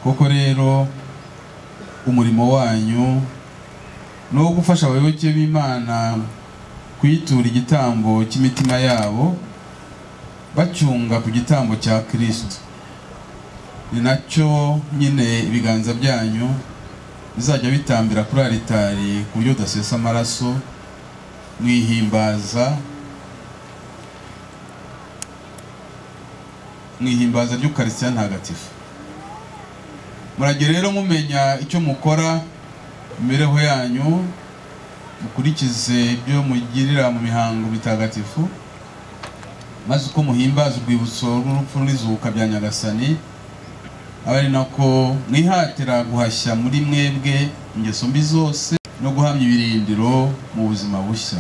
koko rero umurimo wanyu ni uwo gufasha abayoboke b'imana kuyitura igitambo cy'imitima yabo bacyunga ku gitambo cya kirisito ni nacyo nyine ibiganza byanyu bizajya bitambira kuri aritari ku buryo udasesa amaraso mwihimbaza mwihimbaza ry'ukarisitiya ntagatifu murajya rero mumenya icyo mukora imibereho yanyu mukurikize ibyo mugirira mu mihango mitagatifu maze uko muhimbaza urwibutso rw'urupfu n'izuka bya nyagasani aba ari nako mwihatira guhashya muri mwebwe ingeso mbi zose no guhamya ibirindiro mu buzima bushya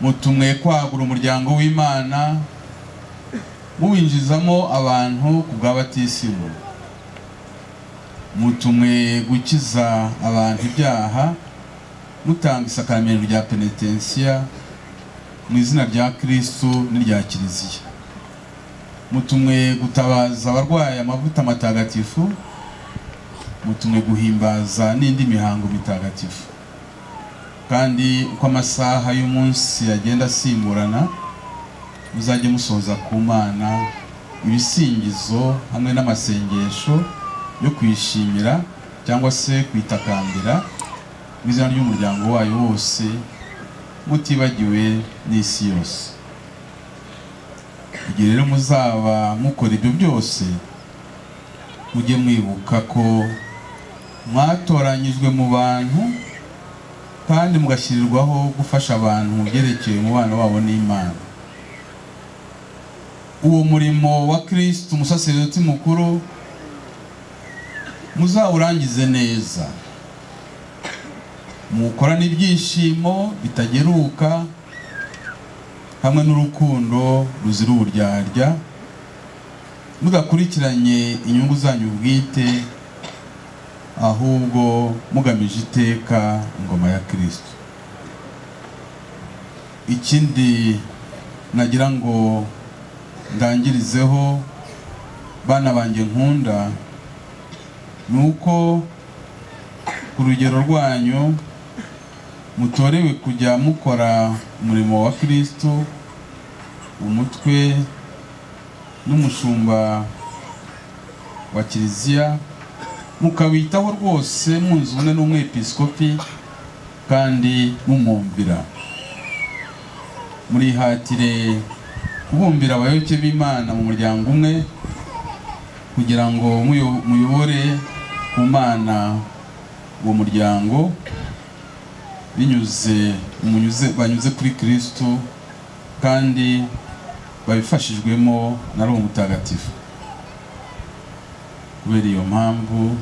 mutumwe kwagura umuryango w'imana muwinjizamo abantu ku bw'abatisimu mutumwe gukiza abantu ibyaha mutanga isakaramentu rya penetensiya mu izina rya kirisito n'irya kiliziya mutumwe gutabaza abarwaye amavuta matagatifu mutumwe guhimbaza n'indi mihango mitagatifu kandi uko amasaha y'umunsi agenda asimburana muzajye musohoza ku mana ibisingizo hamwe n'amasengesho yo kwishimira cyangwa se kwitakambira mu izina ry'umuryango wayo wose mutibagiwe n'isi yose igihe rero muzaba mukora ibyo byose mujye mwibuka ko mwatoranyijwe mu bantu kandi mugashyirirwaho gufasha abantu mu byerekeye umubano wabo n'imana uwo murimo wa kirisiti umusaserdoti mukuru muzawurangize neza muwukorane ibyishimo bitageruka hamwe n'urukundo ruzira uburyarya mudakurikiranye inyungu zanyu bwite ahubwo mugamije iteka ingoma ya kirisito ikindi nagira ngo ndangirizeho bana banjye nkunda ni uko ku rugero rwanyu mutorewe kujya mukora umurimo wa kirisito umutwe n'umushumba wa kiliziya mukawitaho rwose munzu ubumwe n'umwepisikopi kandi mumwumvira murihatire kubumbira abayoboke b'imana mu muryango umwe kugira ngo muyobore ku mana uwo muryango binyuze munyuze banyuze kuri kirisito kandi babifashijwemo na roho mutagatifu kubera iyo mpamvu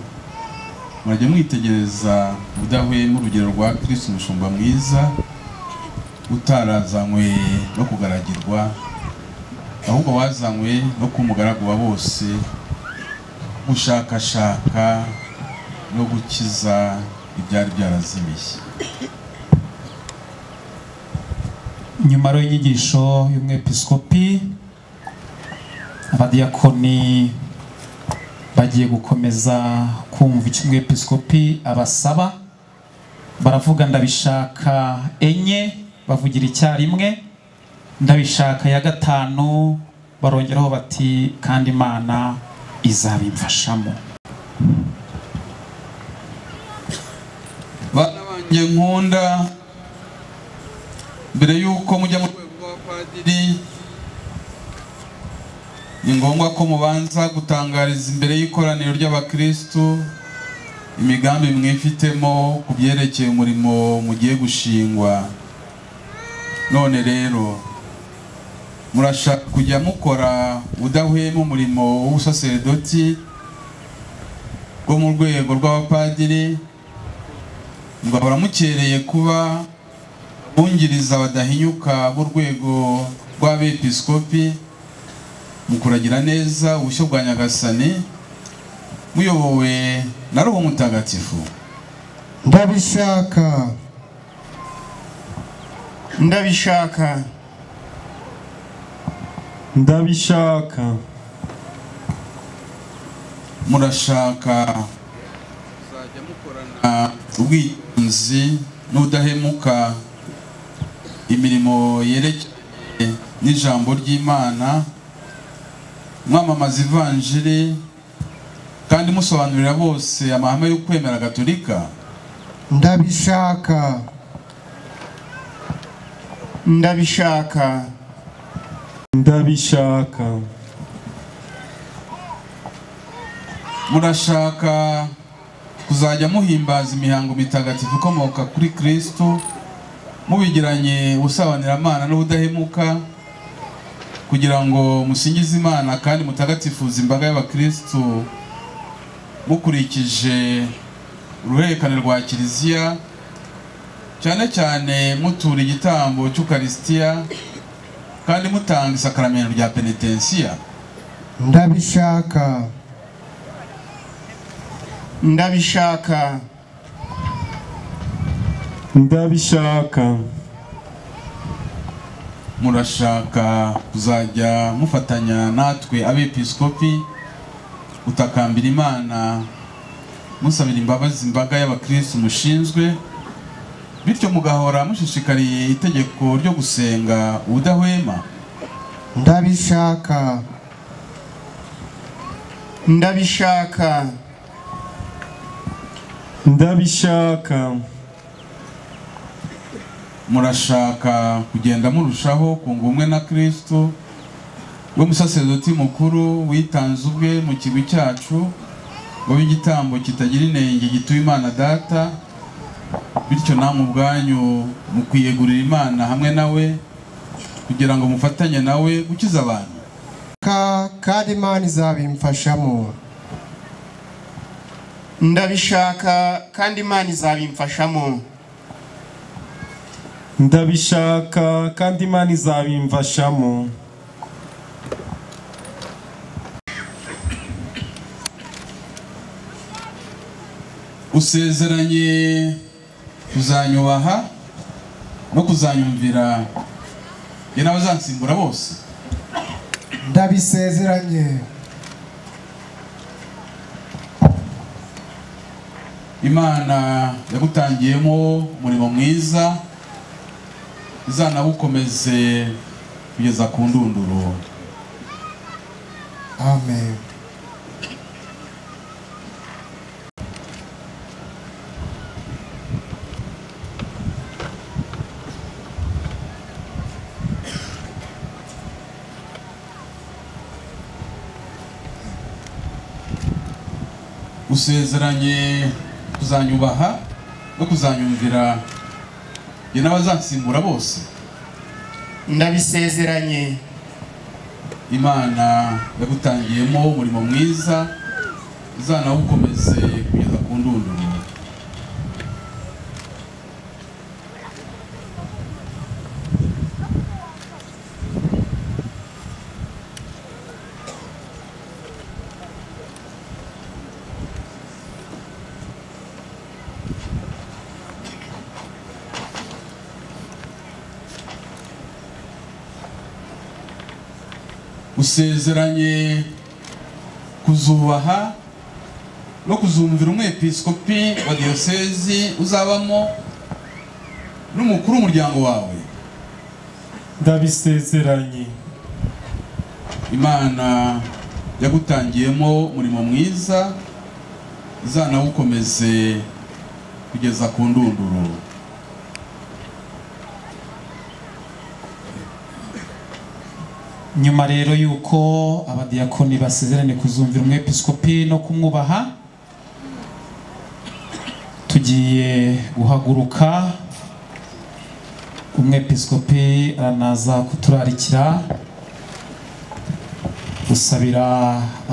murajya mwitegereza ubudahwema urugero rwa kirisito umushumba mwiza utarazanywe no kugaragirwa ahubwo wazanywe no kumugaragu wa bose gushakashaka no gukiza ibyari byarazimiye nyuma rero y'inyigisho y'umwepisikopi abadiyakoni bagiye gukomeza kumva icyo umwepisikopi abasaba baravuga ndabishaka enye bavugira icyarimwe ndabishaka ya gatanu barongeraho bati kandi imana izabimfashamo bana banjye nkunda mbere y'uko mujya mu rwego rw'abapadiri ni ngombwa ko mubanza gutangariza imbere y'ikoraniro ry'abakirisitu imigambi mwifitemo ku byerekeye umurimo mugiye gushingwa none rero murashaka kujya mukora udahwema umurimo w'ubusaseredoti bwo mu rwego rw'abapadiri mugahora mukereye kuba bungiriza badahinyuka b'urwego rw'abepiskopi mu kuragira neza ubushyo bwa nyagasani muyobowe na roho mutagatifu ndabishaka ndabishaka ndabishaka murashaka kuzajya mukorana ubwitonzi n'ubudahemuka imirimo yerekeranye n'ijambo ry'imana mwamamaza ivanjiri kandi musobanurira bose amahame yo kwemera gatolika ndabishaka ndabishaka ndabishaka murashaka kuzajya muhimbaza imihango mitagatifu ikomoka kuri kristo mubigiranye ubusabanyiramana n'ubudahemuka kugira ngo musingize imana kandi mutagatifuze imbaga y'abakirisitu mukurikije uruhererekane rwa kiliziya cyane cyane mutura igitambo cy'ukarisitiya kandi mutanga isakaramento rya penetensiya ndabishaka ndabishaka ndabishaka murashaka kuzajya mufatanya natwe abepiskopi gutakambira imana musabira imbabazi imbaga y'abakirisitu mushinzwe bityo mugahora mushishikariye itegeko ryo gusenga ubudahwema ndabishaka ndabishaka ndabishaka murashaka kugenda murushaho kunga ubumwe na kristo we musaserdoti mukuru witanze ubwe mu kigwi cyacu wowe igitambo kitagira inenge gituye imana data bityo namwe ubwanyu mukwiyegurira imana hamwe nawe kugira ngo mufatanye nawe gukiza abantu Ka- kandi imana izabimfashamo ndabishaka kandi imana izabimfashamo ndabishaka kandi imana izabimfashamo usezeranye kuzanyubaha no kuzanyumvira ye n'abazansimbura bose ndabisezeranye imana yagutangiyemo umurimo mwiza izanawukomeze kugeza ku ndunduro amen usezeranye kuzanyubaha no kuzanyumvira ye n'abazansimbura bose ndabisezeranye imana yagutangiyemo umurimo mwiza izanawukomeze kugeza ku ndunduro usezeranye kuzubaha no kuzumvira umwepiskopi wa diyosezi uzabamo n'umukuru w'umuryango wawe ndabisezeranye imana yagutangiyemo umurimo mwiza izanawukomeze kugeza ku ndunduro nyuma rero y'uko abadiyakoni basezeranye kuzumvira umwepiskopi no kumwubaha tugiye guhaguruka umwepiskopi aranaza kuturarikira gusabira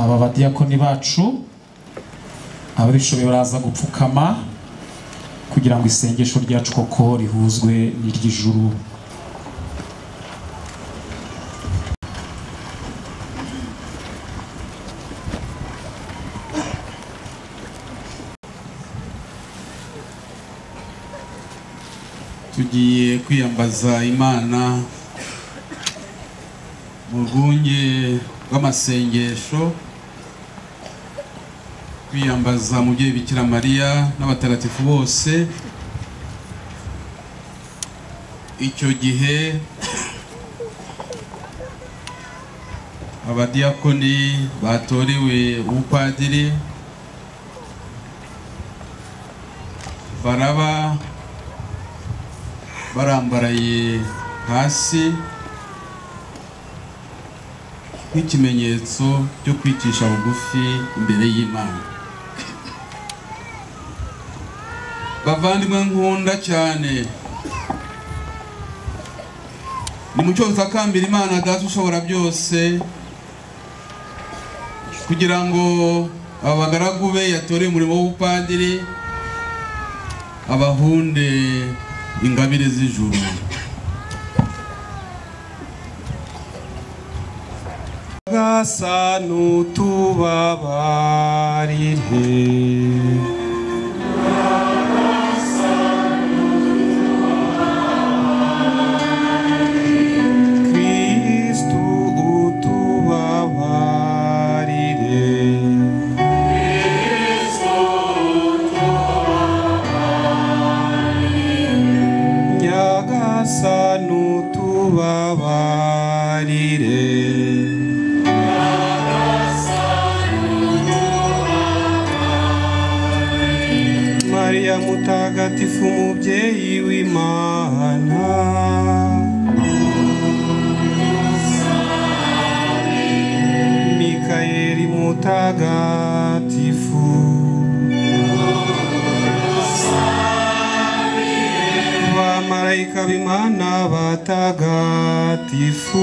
aba badiyakoni bacu ababishoboye baraza gupfukama kugira ngo isengesho ryacu koko rihuzwe n'iry'ijuru tugiye kwiyambaza imana mu rwunge rw'amasengesho kwiyambaza mubyeyi bikira mariya n'abatagatifu bose icyo gihe abadiyakoni batorewe ubupadiri baraba barambaraye hasi nk'ikimenyetso cyo kwicisha bugufi imbere y'imana bavandimwe nkunda cyane ni mu cyoza kambira imana data ushobora byose kugira ngo aba bagaragu be yatoreye umurimo w'ubupadiri abahunde ingabire z'ijuru gasa n'utubabarire kristu utubabarire nyagasani utubabarire mariya mutagatifu umubyeyi w'imana mikayeli mutagatifu bamarayika b'imana batagatifu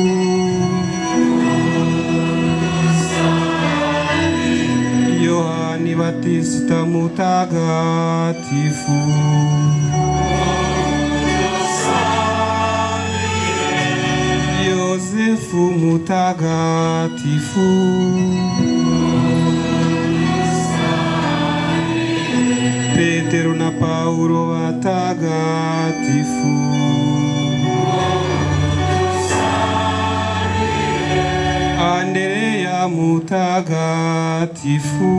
yohani batisita mutagatifu yosefu mutagatifu petero na paulo watagatifu andereya mutagatifu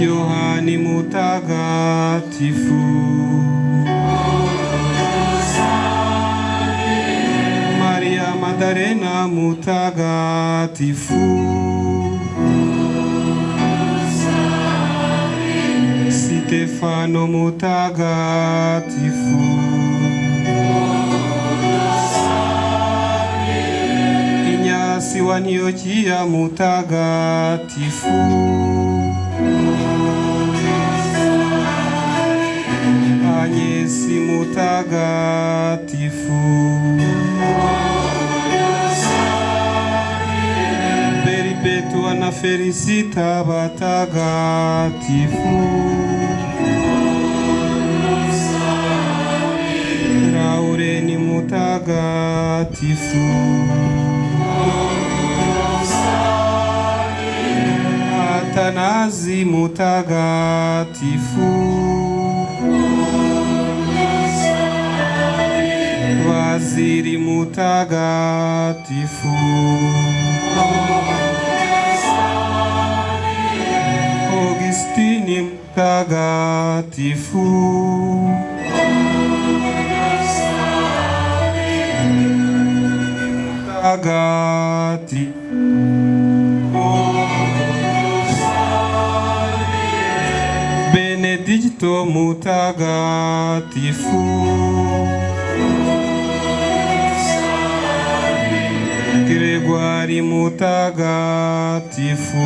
yohani mutagatifu maria madarena mutagatifu Stefano mutagatifu Inyasi wa Antiochia mutagatifu Anyesi mutagatifu Beribetua na Felicita batagatifu Raureni mutagatifu Atanazi mutagatifu Waziri mutagatifu Augustini mutagatifu mutagatifu Benedicto mutagatifu Gregori mutagatifu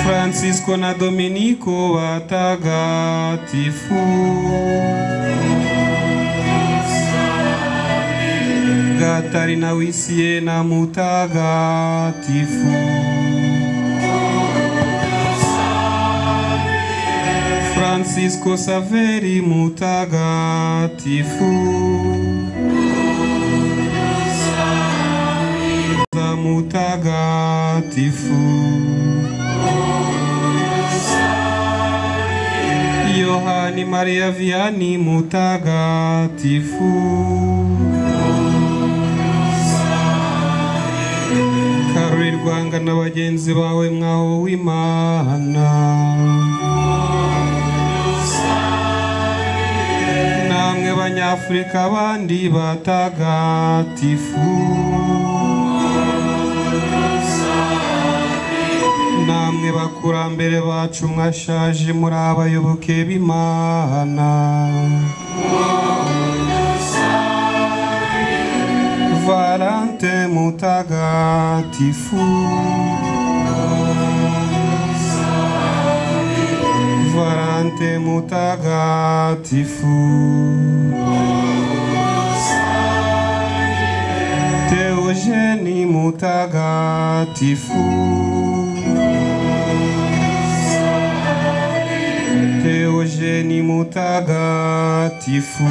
Francisco na Dominico watagatifu Gatarina Wisiena mutagatifu Francisco Saveri mutagatifu za mutagatifu Yohani Maria Vianney mutagatifu Karoli Rwanga na bagenzi bawe mwaho w'Imana namwe banyafurika abandi batagatifu namwe bakurambere bacu mwashaje muri abayoboke b'imana valante mutagatifu valante mutagatifu teogeni mutagatifu teogeni mutagatifu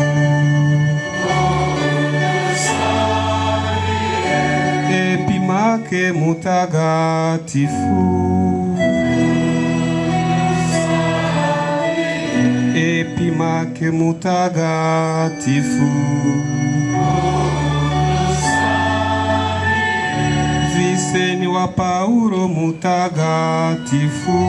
epimake mutagatifu epimake mutagatifu viseni wa paulo mutagatifu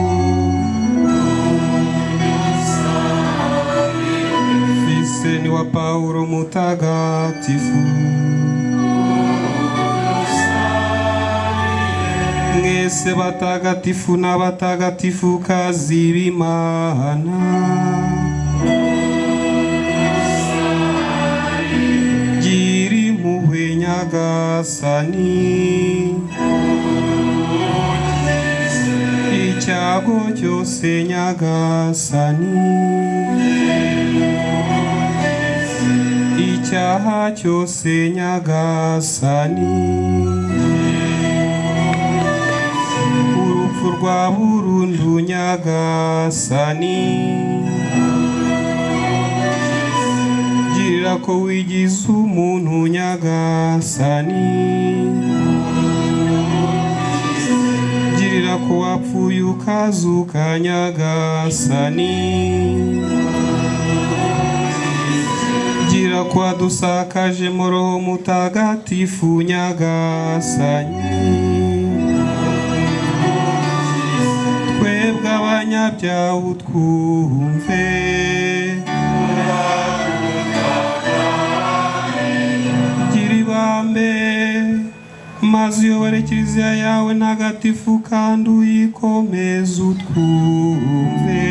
viseni wa paulo mutagatifu mwese batagatifu n'abatagatifu kazi b'imana gira impuhwe nyagasani icyago cyose nyagasani icyaha cyose nyagasani urupfu rwa burundu nyagasani girira ko wigize umuntu nyagasani girira ko wapfuye ukazuka nyagasani girira ko wadusakaje mu roho mutagatifu nyagasani twebwe abanyabyaha utwumve gira ibambe maze uyobore kiliziya yawe ntagatifu kandi uyikomeze utwumve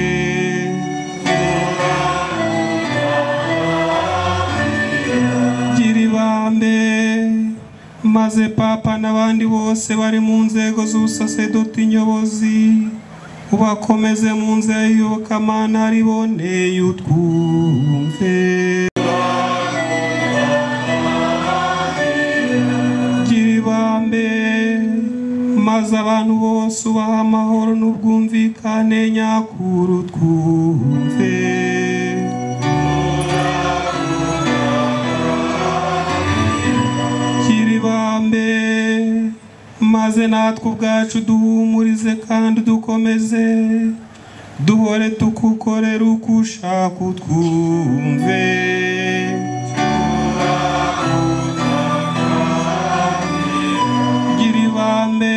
gira ibambe maze papa n'abandi bose bari mu nzego z'ubusaserdoti nyobozi ubakomeze mu nzira y'ubukamana riboneye utwumve gira ibambe maze abantu bose ubaha amahoro n'ubwumvikane nyakuru twumve gira ibambe maze natwe ubwacu duhumurize kandi dukomeze duhore tukukorera uko ushaka utwumve gira ibambe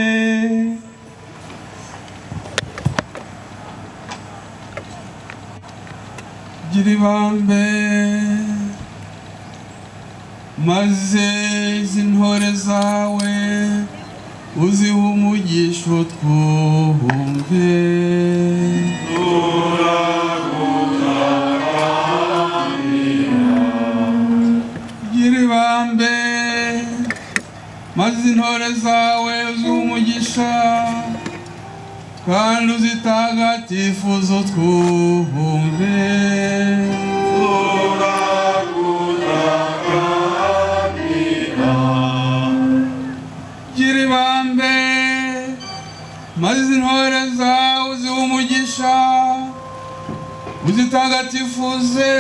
gira ibambe maze izi ntore zawe uzihe umugisho twumve gira ibambe maze intore zawe uzihe umugisha kandi uzitagatifuzo twumve gira ibambe maze intore zawe uzihe umugisha uzitagatifuze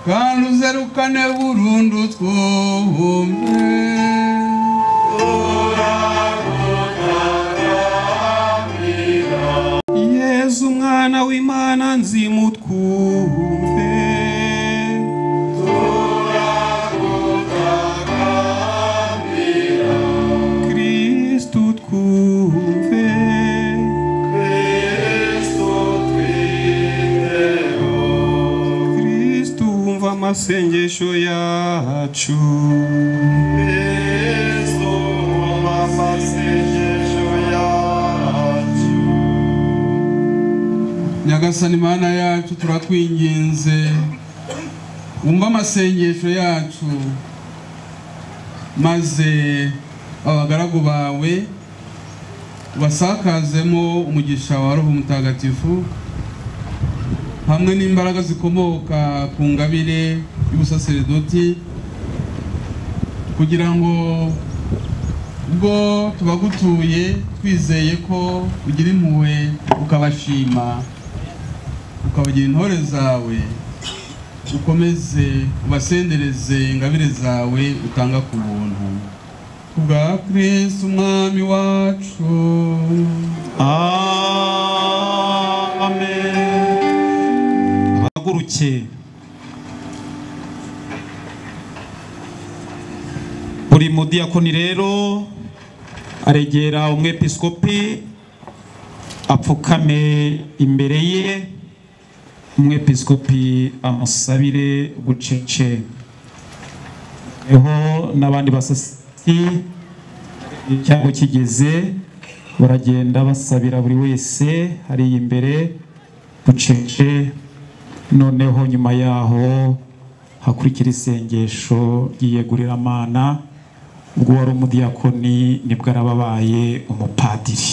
kandi uzerukane burundu twumve yezu umwana w'imana nzimu twumve kristu twumve kristu wumva amasengesho yacu nyagasani mana yacu turatwinginze wumva amasengesho yacu maze abagaragu bawe ubasakazemo umugisha wa roho mutagatifu hamwe n'imbaraga zikomoka ku ngabire y'ubusaserdoti kugira ngo ubwo tubagutuye twizeye ko ugira impuhwe ukabashima ukabagira intore zawe ukomeze ubasendereze ingabire zawe utanga ku buntu kubwa kristo umwami wacu ahaguruke buri mudiyakoni rero aregera umwepiskopi apfukame imbere ye umwepiskopi amusabire bucece hariho n'abandi basasiti icyago kigeze baragenda basabira buri wese hariya imbere bucece noneho nyuma yaho hakurikira isengesho ry'iyegururamana ubwo wari umudiyakoni nibwo araba abaye umupadiri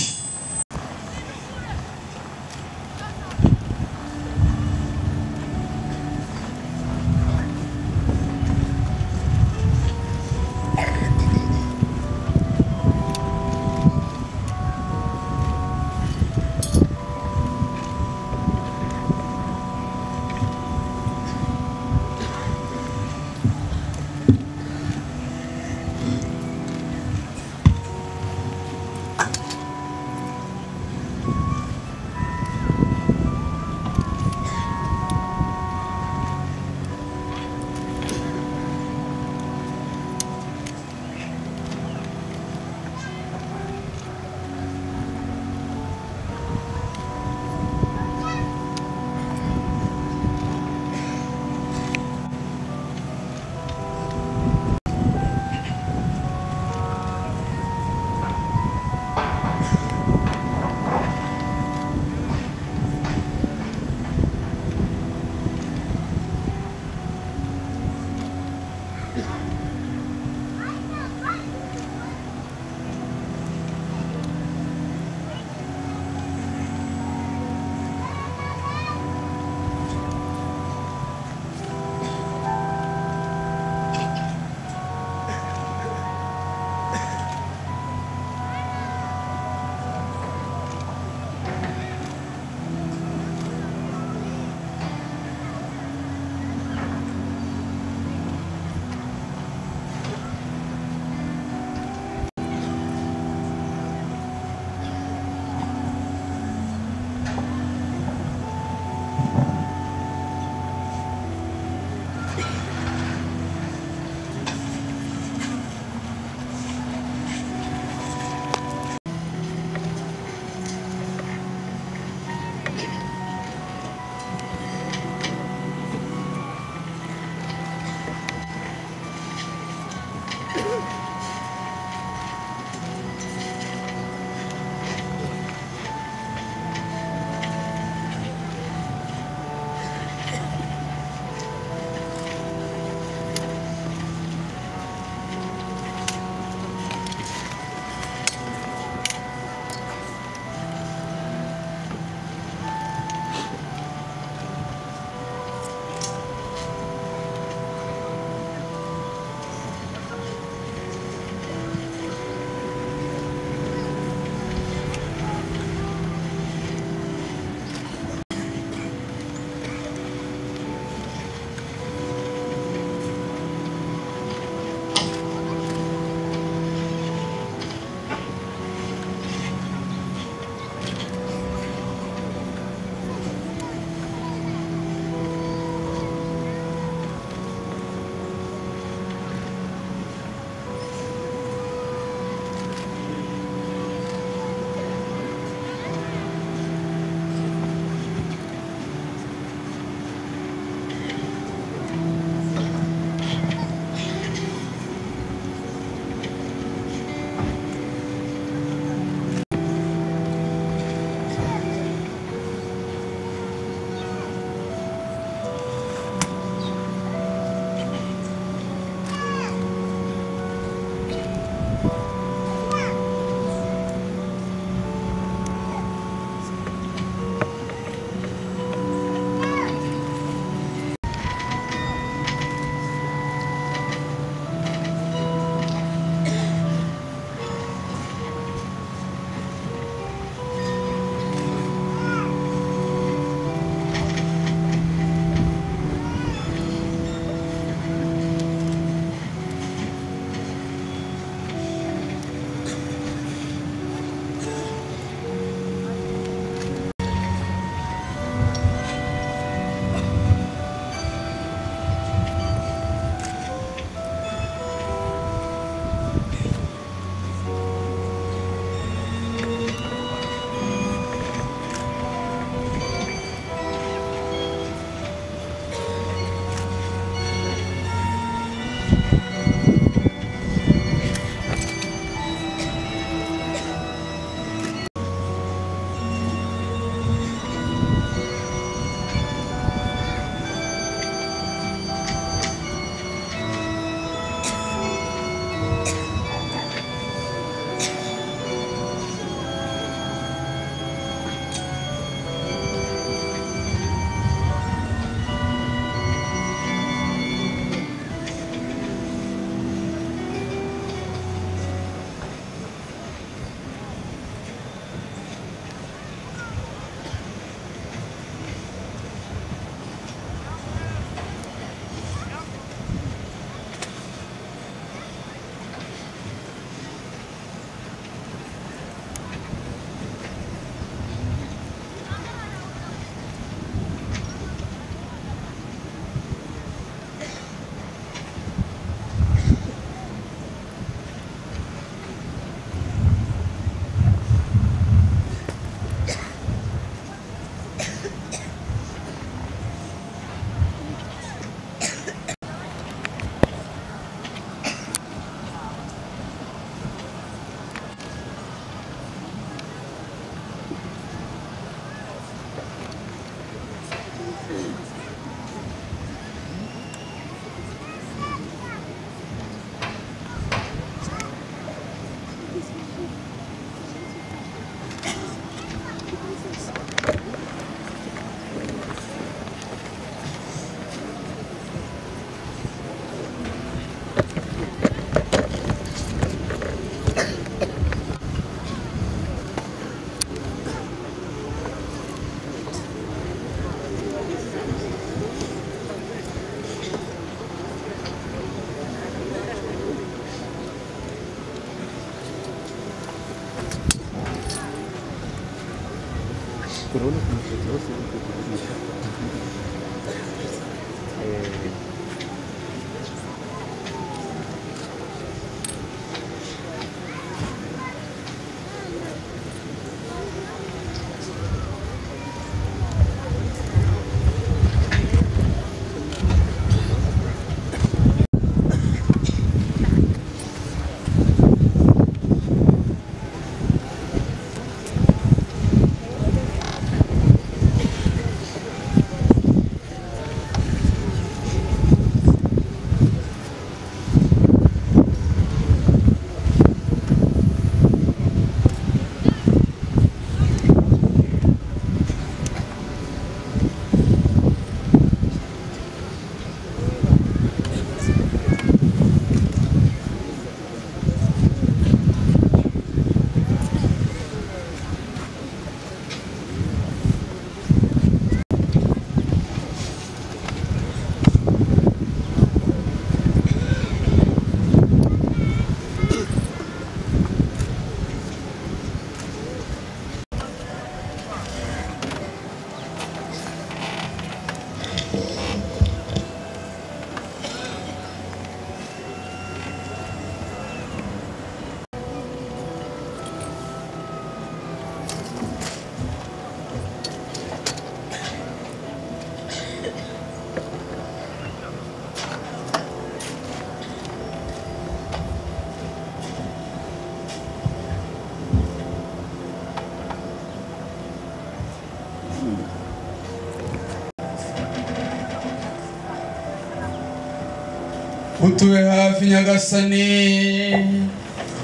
utube hafi nyagasani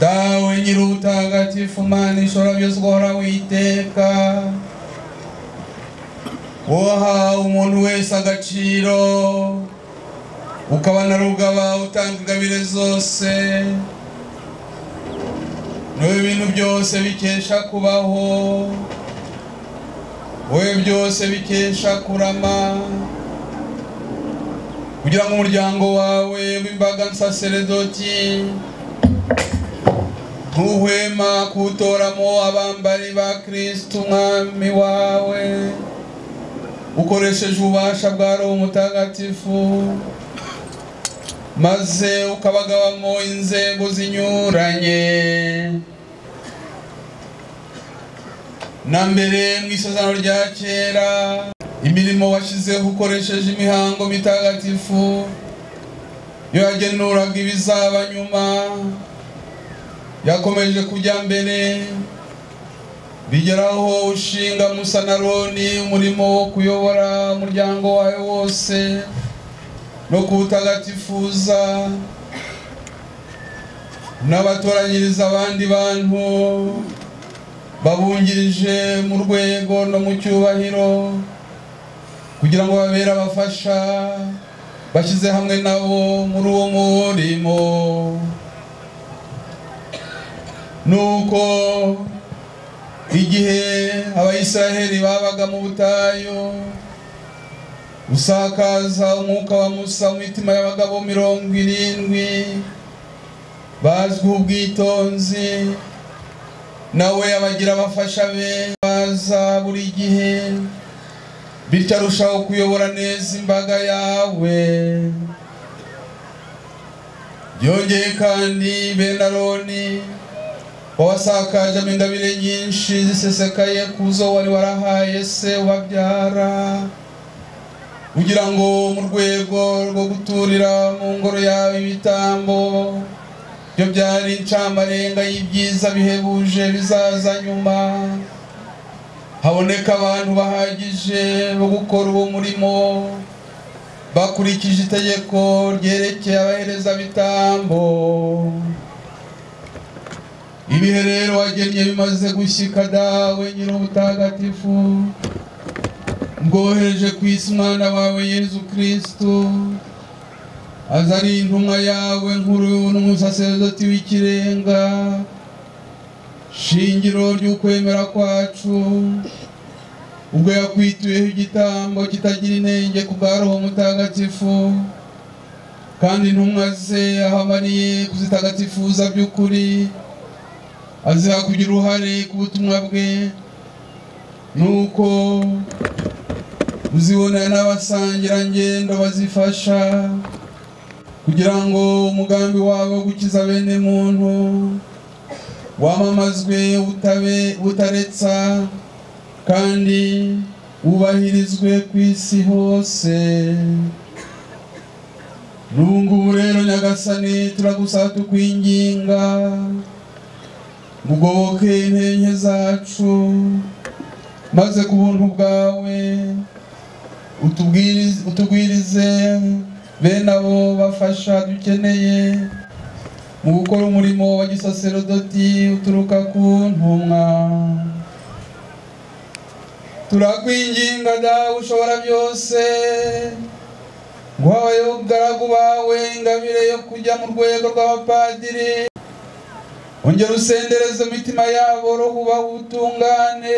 dawe nyiri ubutagatifu mana ishora byose ugahora witeka woha umuntu wese agaciro ukaba na rugaba utanga ingabire zose niwe bintu byose bikesha kubaho wowe byose bikesha kurama kugira ngo umuryango wawe w'imbaga nsaseredoti ntuhwema kuwutoramo abambari ba kirisiti umwami wawe ukoresheje ububasha bwa roho mutagatifu maze ukabagabamo inzego zinyuranye na mbere mu isezerano rya kera imirimo washyizeho ukoresheje imihango mitagatifu iyo yagenuraga ibizaba nyuma yakomeje kujya mbere bigeraho ushinga musa na roni umurimo wo kuyobora umuryango wawe wose no kuwutagatifuza unabatoranyiriza abandi bantu babungirije mu rwego no mu cyubahiro kugira ngo babere abafasha bashyize hamwe nabo muri uwo murimo nuko igihe abayisraheli babaga mu butayu usakaza umwuka wa musa mu mitima y'abagabo mirongo irindwi bazwiho ubwitonzi nawe abagira abafasha be baza buri gihe bityo arushaho kuyobora neza imbaga yawe byongeye kandi bene aroni wawasakajemo ingabire nyinshi zisesekaye ku zo wari warahaye se wabyara kugira ngo mu rwego rwo guturira mu ngoro yawe ibitambo byo byari incamarenga y'ibyiza bihebuje bizaza nyuma haboneka abantu bahagije bo gukora uwo murimo bakurikije itegeko ryerekeye abaherezabitambo ibihe rero wagennye bimaze gushyika dawe nyir'ubutagatifu bwohereje ku isi umwana wawe yezu kirisitu aza ari intumwa yawe nkuru n'umusaserdoti w'ikirenga shingiro ry'ukwemera kwacu ubwo yakwituyeho igitambo kitagira intenge ku bwa roho mutagatifu kandi intumwa ze ahamaniye kuzitagatifuza by'ukuri aziha kugira uruhare ku butumwa bwe nuko uzibonane n'abasangirangendo bazifasha kugira ngo umugambi wabo wo gukiza bene muntu wamamazwe utabe utaretsa kandi wubahirizwe ku isi hose n'ubungubu rero nyagasani turagusaba tukwinginga mugoboke intenge zacu maze ku buntu bwawe utubwirize- utugwirize bene abo bafasha dukeneye mu gukora umurimo wa gisaserodoti uturuka ku ntumwa turakwinginga dawe ushobora byose ngo habayeho ubugaragu bawe ingabire yo kujya mu rwego rw'abapadiri ongera usendereze imitima yabo roho ubutungane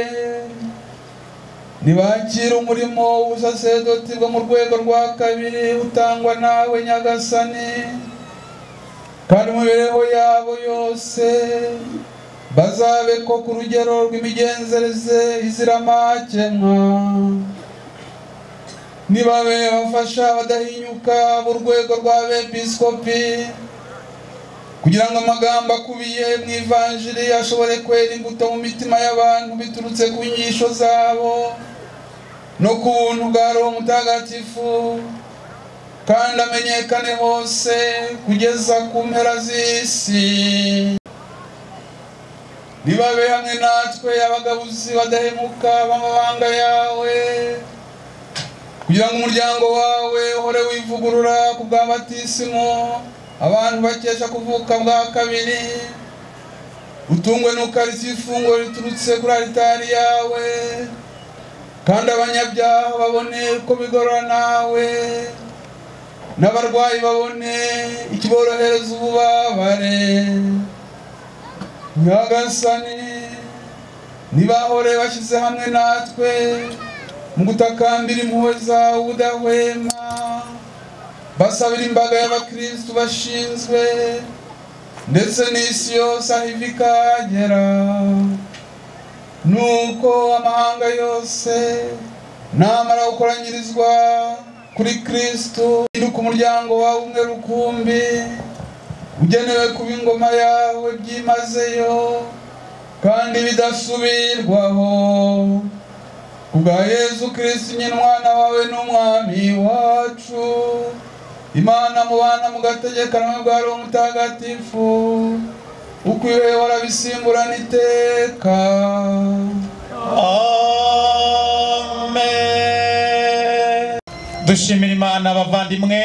ntibakire umurimo w'ubusaserdoti bwo mu rwego rwa kabiri utangwa nawe nyagasani kandi mu mibereho yabo yose bazabe ko ku rugero rw'imigenzereze izira amakemwa nibabe abafasha badahinyuka mu rwego rw'abepiskopi kugira ngo amagambo akubiye mu ivanjiri ashobore kwera imbuto mu mitima y'abantu biturutse ku nyigisho zabo no ku buntu bwa roho mutagatifu kandi amenyekane hose kugeza ku mpera z'isi nibabe hamwe natwe abagabuzi badahemuka b'amabanga yawe kugira ngo umuryango wawe uhore wivugurura ku bwa batisimu abantu bakesha kuvuka bwa kabiri utungwe n'ukarishya ifunguro riturutse kuri aritari yawe kandi abanyabyaha babone uko bigorora nawe n'abarwayi babone ikiborohereza ububabare nyagasani ntibahore bashyize hamwe natwe mu gutakambira impuhwe zawe ubudahwema basabira imbaga y'abakristu bashinzwe ndetse n'isi yose aho iva ikagera nuko amahanga yose namara gukoranyirizwa kuri kristu iruka umuryango wawe umwe rukumbi ugenewe kuba ingoma yawe byimazeyo kandi bidasubirwaho kubwa yezu kristu nyina umwana wawe n'umwami wacu imana mubana mugategekanwa bwa roho mutagatifu ukwiwe warabisimburana iteka dushimira imana abavandimwe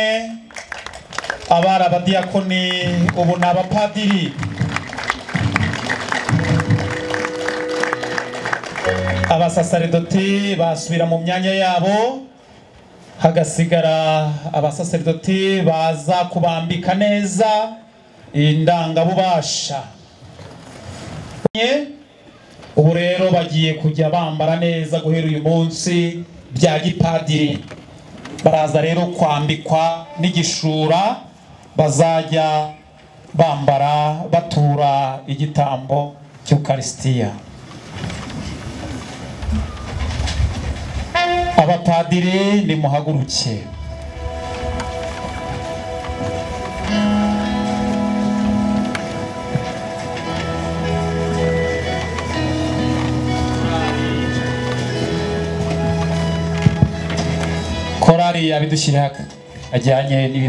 abari abadiyakoni ubu ni abapadiri abasasaridoti basubira mu myanya yabo hagasigara abasasaridoti baza kubambika neza indangabubasha Nye, ubu rero bagiye kujya bambara neza guhera uyu munsi bya gipadiri baraza rero kwambikwa n'igishura bazajya bambara batura igitambo cy'ukarisitiya abapadiri nimuhaguruke korari yabidushyiriye ajyanye n'ibi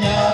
Yeah.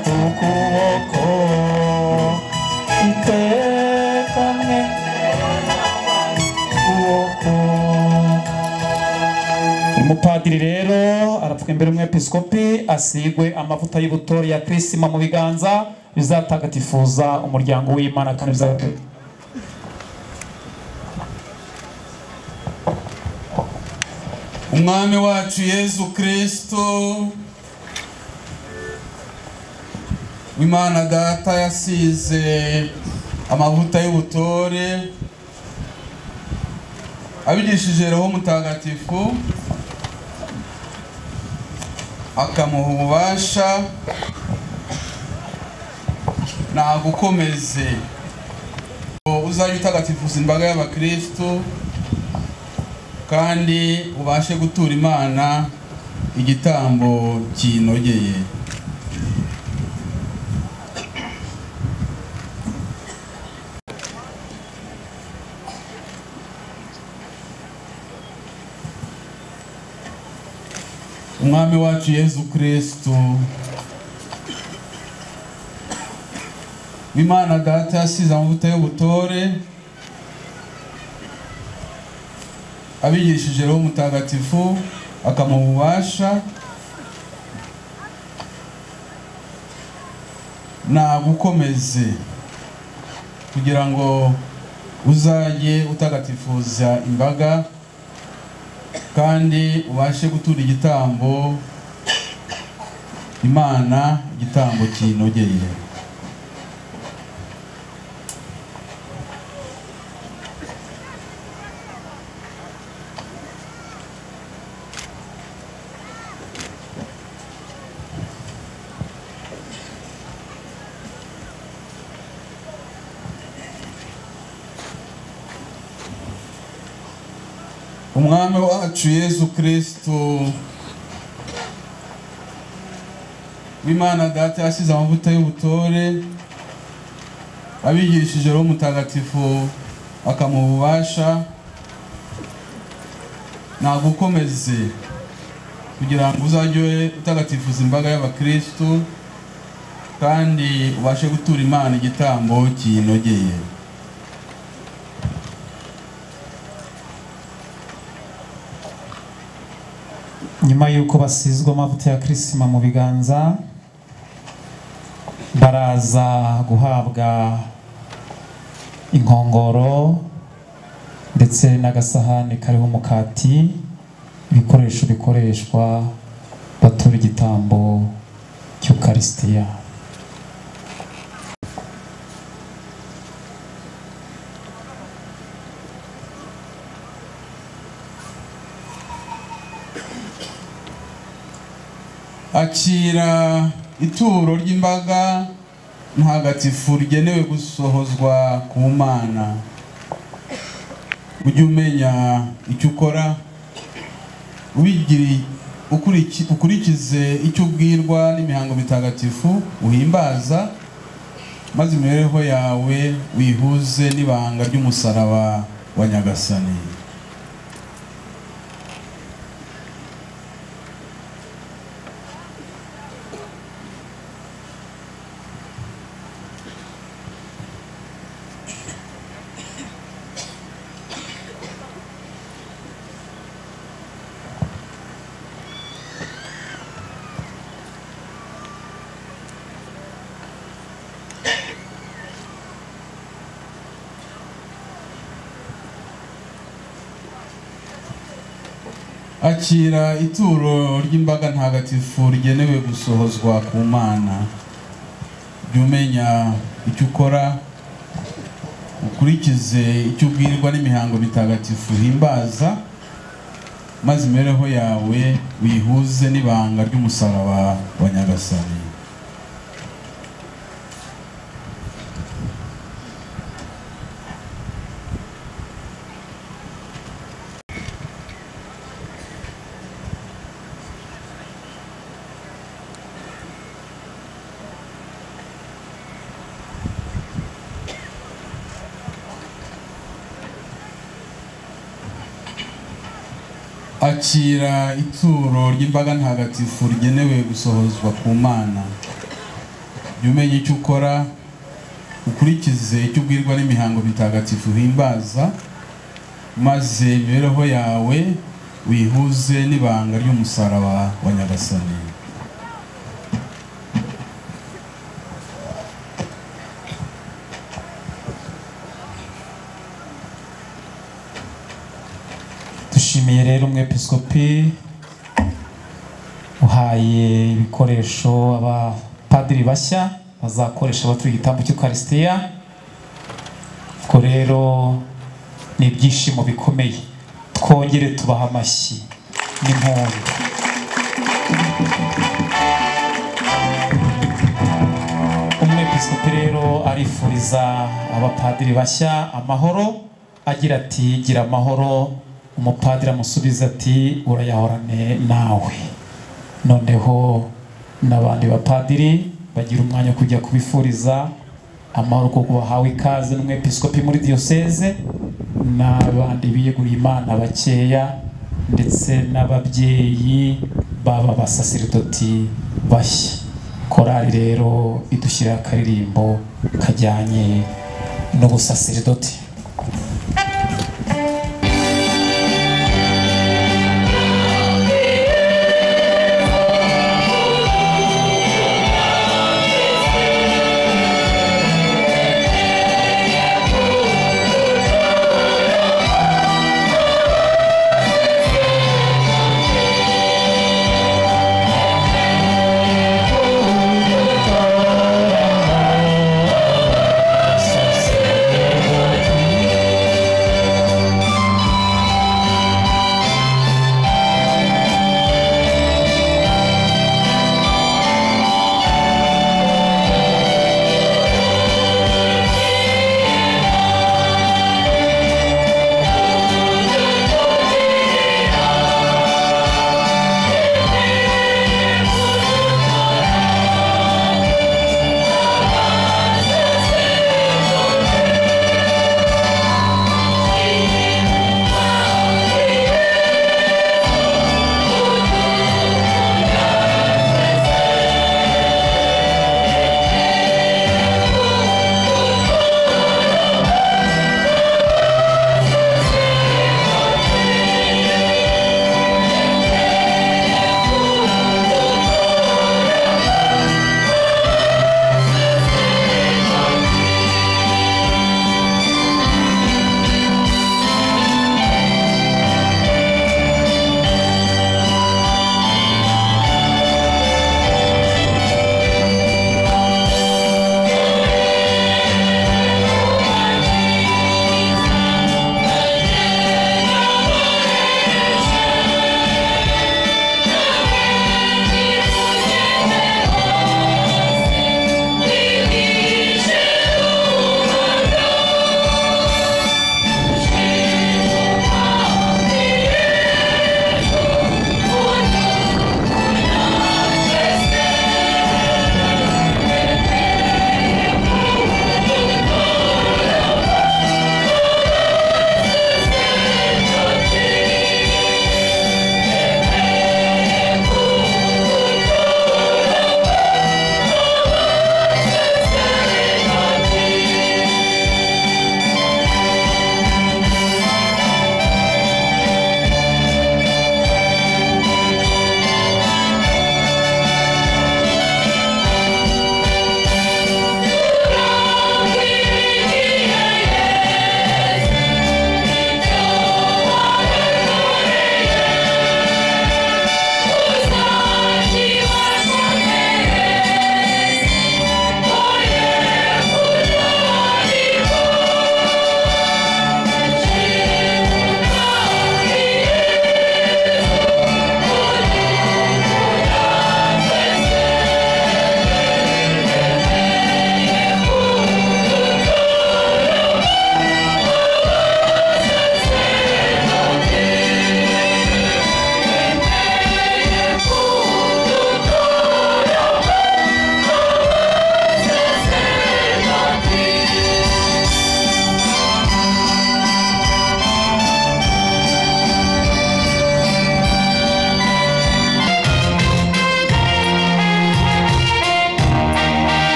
kuboko itekamye kuboko umupadiri rero arapfuka imbere umwepiskopi asigwe amavuta y'ubutore ya kirisima mu biganza bizatagatifuza umuryango w'imana kandi bizagatore umwami wacu yezu kirisito imana data yasize amavuta y'ubutore abigishije roho mutagatifu akamuha ububasha nagukomeze uzajya utagatifuza imbaga y'abakristo kandi ubashe gutura imana igitambo kinogeye umwami wacu yezu kirisito imana data yasize amavuta y'ubutore abigishije roho mutagatifu akamuha ububasha nagukomeze kugira ngo uzajye utagatifuza imbaga kandi ubashe gutura igitambo imana igitambo kinogeye umwami wacu yezu kirisito w'imana data yasize amavuta y'ubutore abigishije roho mutagatifu akamuha ububasha nagukomeze kugira ngo uzajye utagatifuza imbaga y'abakristo kandi ubashe gutura imana igitambo kinogeye nyuma y'uko basizwa amavuta ya kirisima mu biganza baraza guhabwa inkongoro ndetse n'agasahani kariho umukati ibikoresho bikoreshwa batura igitambo cy'ukarisitiya akira ituro ry'imbaga ntagatifu rigenewe gusohozwa ku mana ujye umenya icyo ukora ubigiri- ukuriki- ukurikize icyo ubwirwa n'imihango mitagatifu uhimbaza maze imibereho yawe wihuze n'ibanga ry'umusaraba wa nyagasani akira ituro ry'imbaga ntagatifu rigenewe gusohozwa ku mana jya umenya icyo ukora ukurikize icyo ubwirwa n'imihango mitagatifu uhimbaza maze imibereho yawe wihuze n'ibanga ry'umusaraba wa nyagasani akira ituro ry'imbaga ntagatifu rigenewe gusohozwa ku mana jya umenya icyo ukora ukurikize icyo ubwirwa n'imihango mitagatifu uhimbaza maze imibereho yawe wihuze n'ibanga ry'umusaraba wa nyagasani dushimiye rero umwepiskopi uhaye ibikoresho abapadiri bashya bazakoresha baturiye igitambo cy'ukarisitiya ubwo rero ni ibyishimo bikomeye twongere tubaha amashyi n'impundu umwepiskopi rero arifuriza abapadiri bashya amahoro agira ati gira amahoro umupadiri amusubiza ati urayahorane nawe noneho n'abandi bapadiri bagira umwanya wo kujya kubifuriza amahoro kuko bahawe ikaze n'umwepiskopi muri diyoseze n'abandi biyeguriye imana bakeya ndetse n'ababyeyi baba basaseridoti bashya korali rero idushyirira akaririmbo kajyanye n'ubusaseridoti Thank you.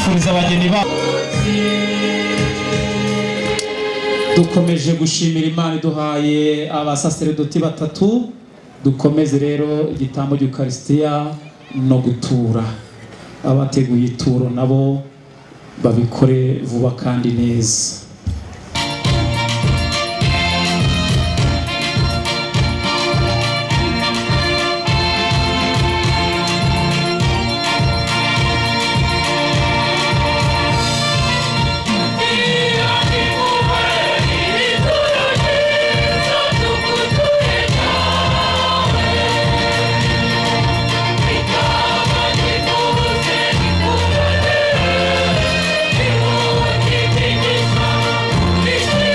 kuza abageni babo dukomeje gushimira imana iduhaye abasaseredoti batatu dukomeze rero igitambo cy'ukarisitiya no gutura abateguye ituro nabo babikore vuba kandi neza Thank you.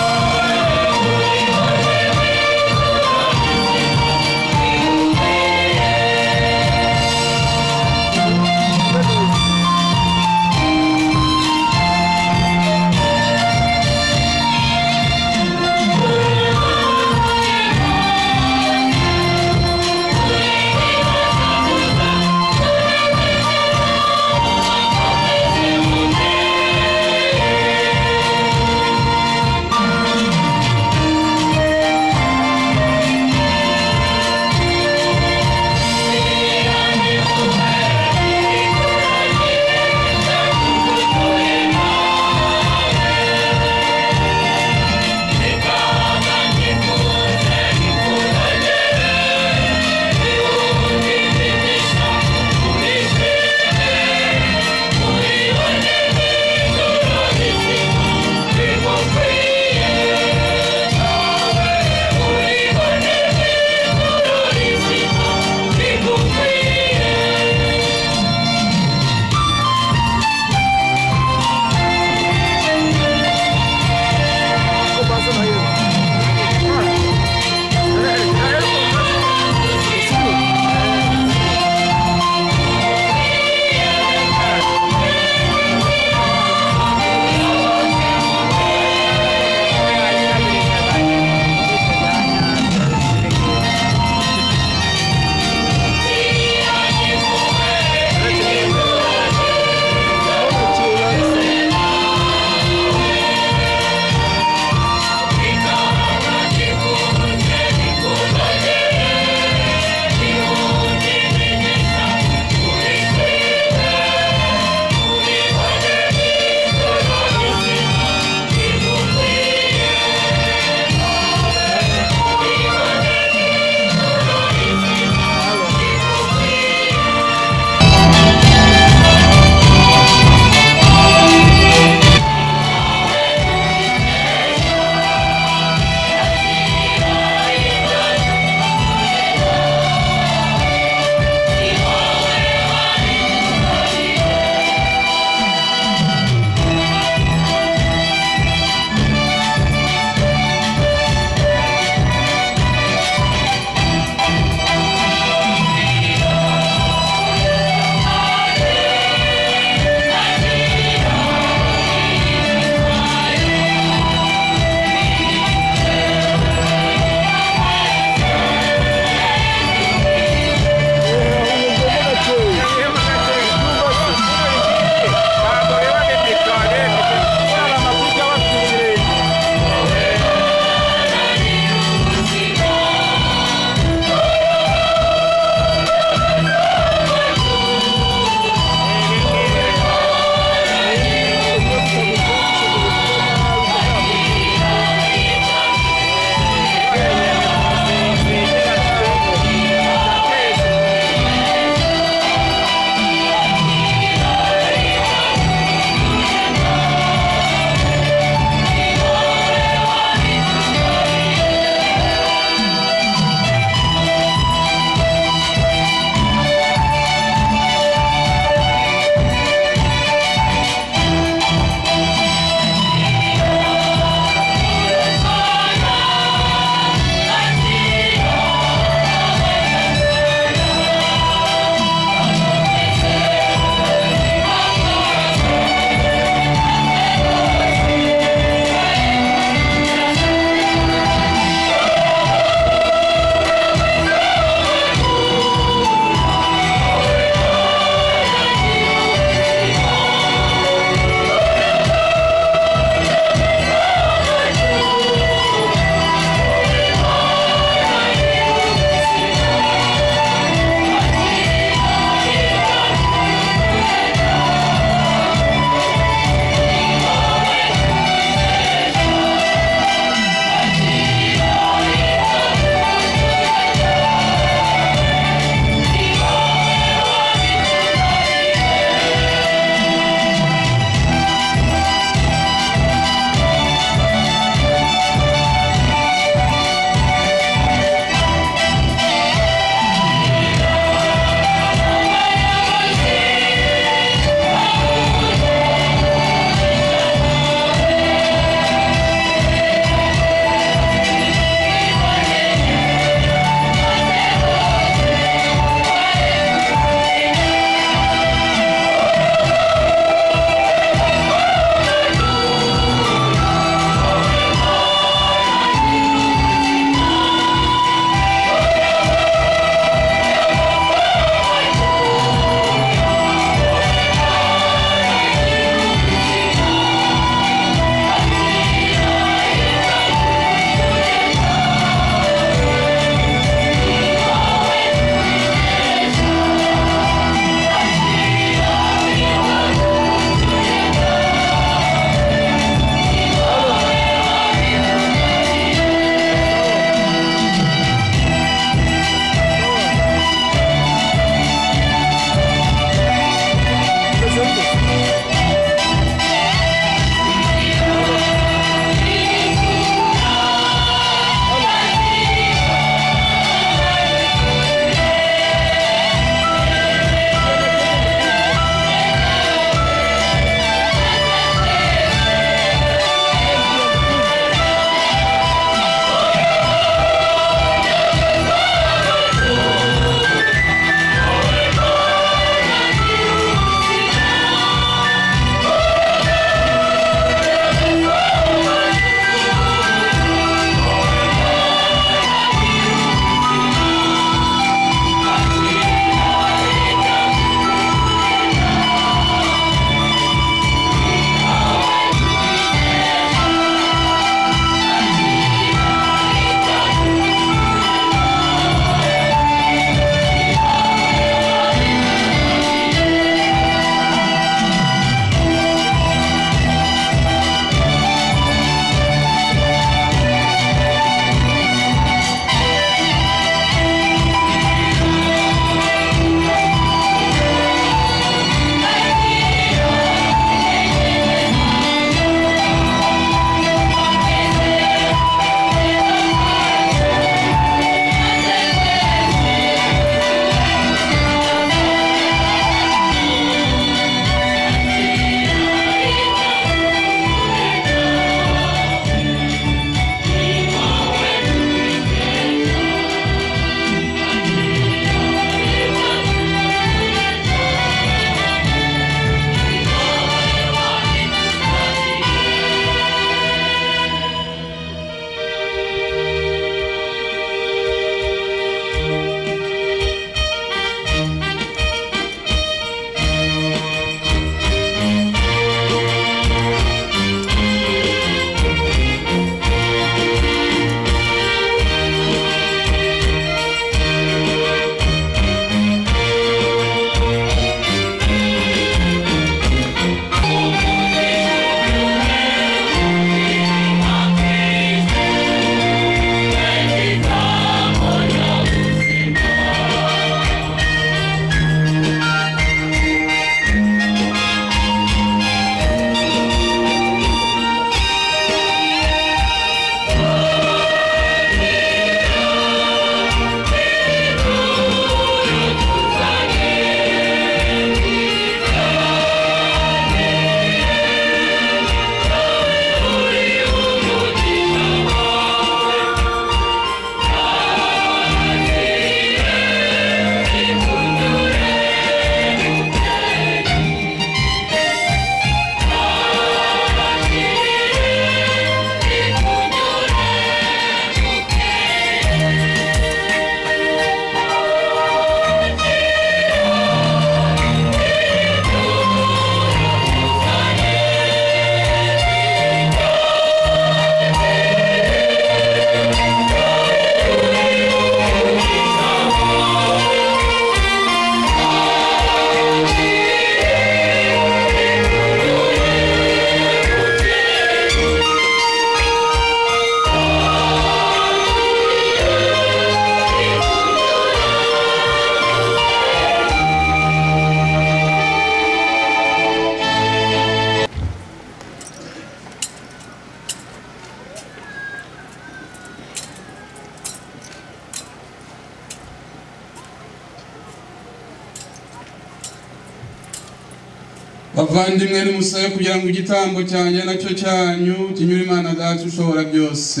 bavandimwe nimusabe kugira ngo igitambo cyanjye nacyo cyanyu kinyure imana data ushobora byose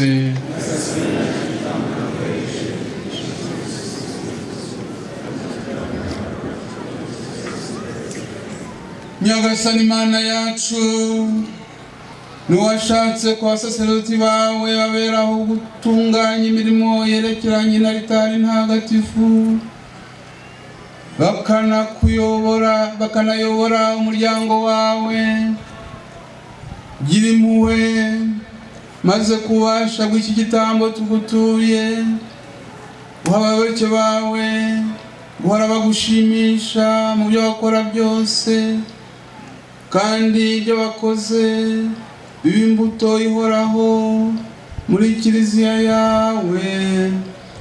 nyagasani imana yacu n'uwashatse ku basaserodoti bawe baberaho gutunganya imirimo yerekeranye na ritari ntagatifu bakanakuyobora bakanayobora umuryango wawe gira impuhwe maze kubasha bw'iki gitambo tugutuye guha abayoboke bawe guhora bagushimisha mu byo bakora byose kandi ibyo bakoze biba imbuto ihoraho muri kiliziya yawe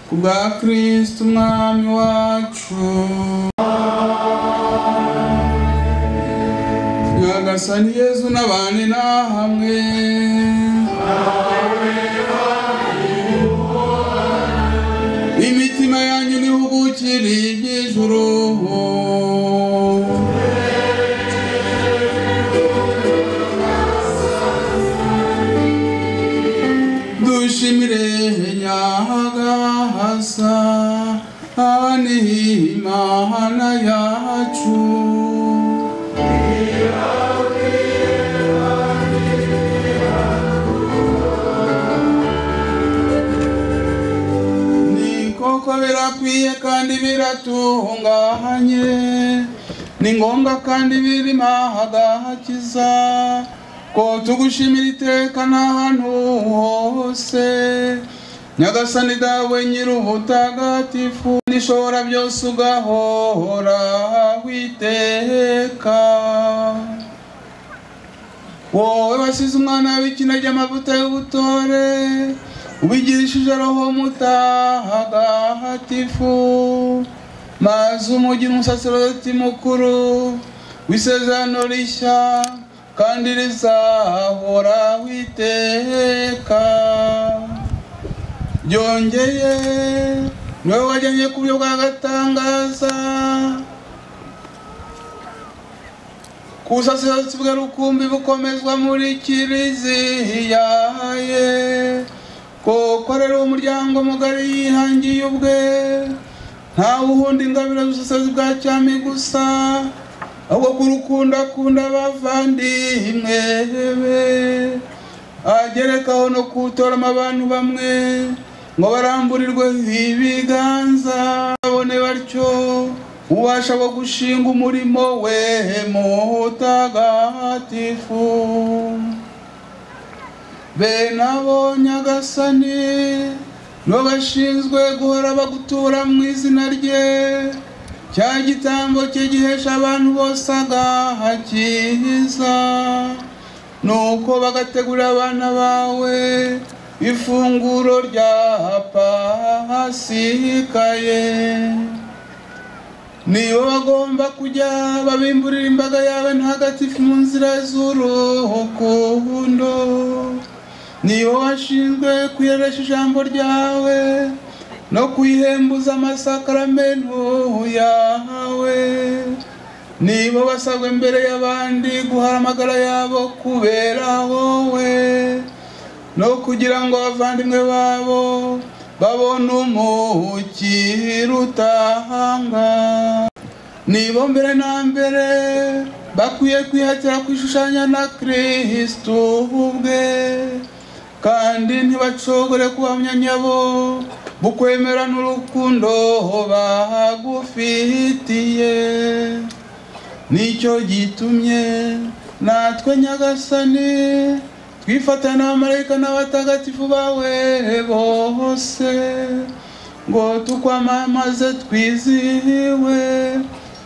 ku bwa kirisiti umwami wacu nyagasani yezu n'abandi ni hamwe imitima yanyu nihugukire iby'ijuru dushimire nyagasa ani imana yacu ni koko birakwiye kandi biratunganye ni ngombwa kandi birimo hagahakiza ko tugushimira iteka n'ahantu hose nyagasani dawe nyir'ubutagatifu n'ishobora byose ugahora witeka wowe wasize umwana w'ikinege amavuta y'ubutore ubigirishije roho mutagatifu maze umugi umusaserodoti mukuru w'isezerano rishya kandi rizahora witeka byongeye niwe wajyanye ku buryo bw'agatangaza ku busaserodoti bwe rukumbi bukomezwa muri kiliziya ye koko rero umuryango mugari yihangiye ubwe ntawe uhundi ingabire z'ubusaserodoti bwa cyami gusa ahubwo kurukundakunda abavandimwe be agerekaho no gutoramo abantu bamwe ngo baramburirwe ibiganza babone batyo ubasha bwo gushinga umurimo we mutagatifu bene abo nyagasani nibo bashinzwe guhora bagutura mu izina rye cya gitambo kigihesha abantu bose agahakiza nuko bagategurira abana bawe ifunguro rya pasikaye nibo bagomba kujya babimburira imbaga yawe ntagatifu mu nzira z'urukundo nibo washinzwe kuyeresha ijambo ryawe no kwihembuza amasakaramentu yawe nibo basabwa imbere y'abandi guhara amagara yabo kubera wowe no kugira ngo abavandimwe babo babone umukiro utahanga nibo mbere na mbere bakwiye kwihatira kwishushanya na kirisito ubwe kandi ntibacogore kuhamya nyabo bukwemera n'urukundo bagufitiye nicyo gitumye natwe nyagasani twifatana n'abamarayika n'abatagatifu bawe bose ngo tukwamamaze twizihiwe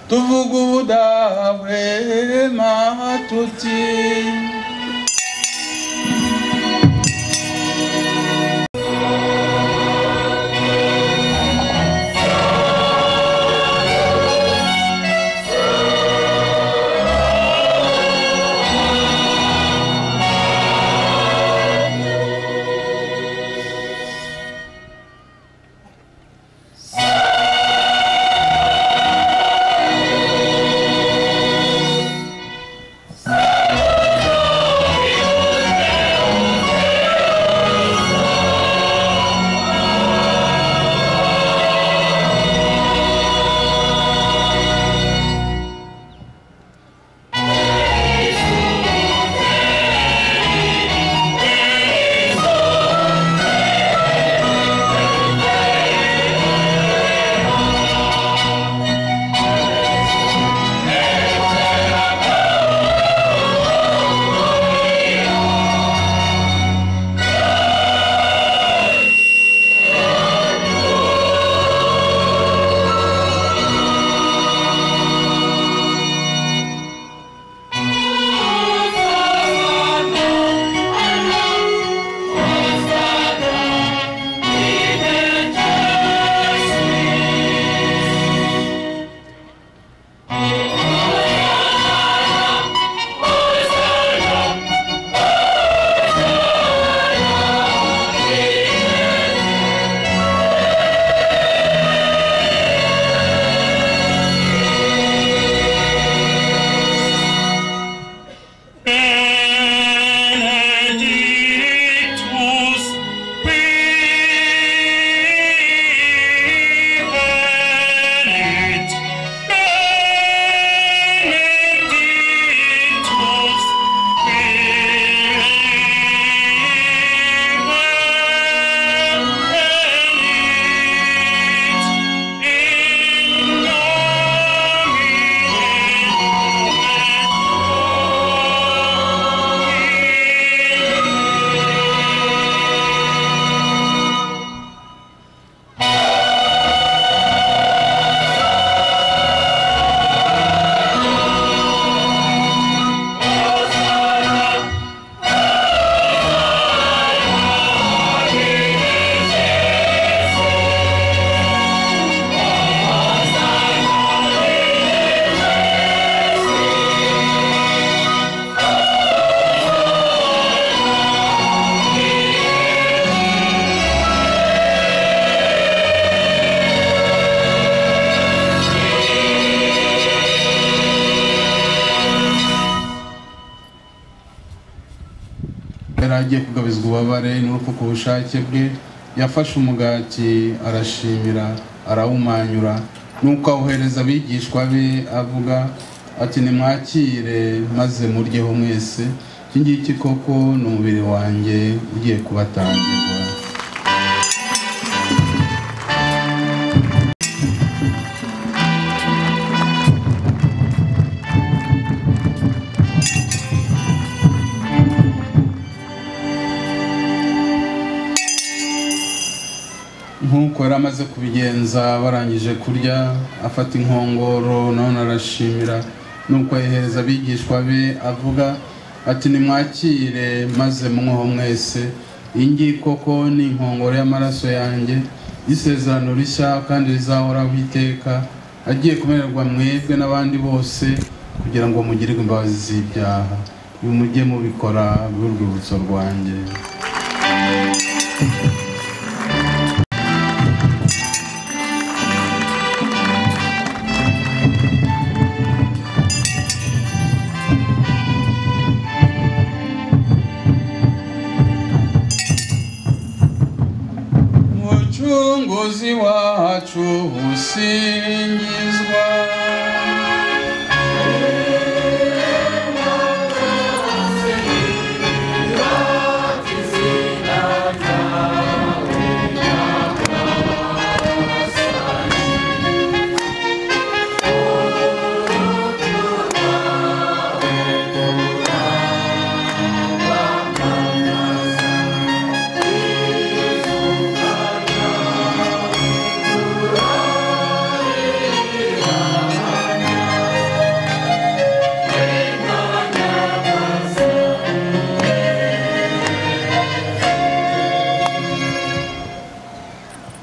tuvuga ubudahwema tuti yari agiye kugabizwa ububabare n'urupfu ku bushake bwe yafashe umugati arashimira arawumanyura nuko awuhereza abigishwa be avuga ati nimwakire maze muryeho mwese iki ngiki koko ni umubiri wanjye ugiye kubatangirwa nk'uko yari amaze kubigenza barangije kurya afata inkongoro none arashimira nuko ayihereza abigishwa be avuga ati nimwakire maze munyweho mwese iyi ngiyi koko ni inkongoro y'amaraso yanjye y'isezerano rishya kandi rizahoraho iteka agiye kumererwa mwebwe n'abandi bose kugira ngo mugirirwe imbabazi z'ibyaha uyu mujye mubikora bw'urwibutso rwanjye mucunguzi wacu usingizwa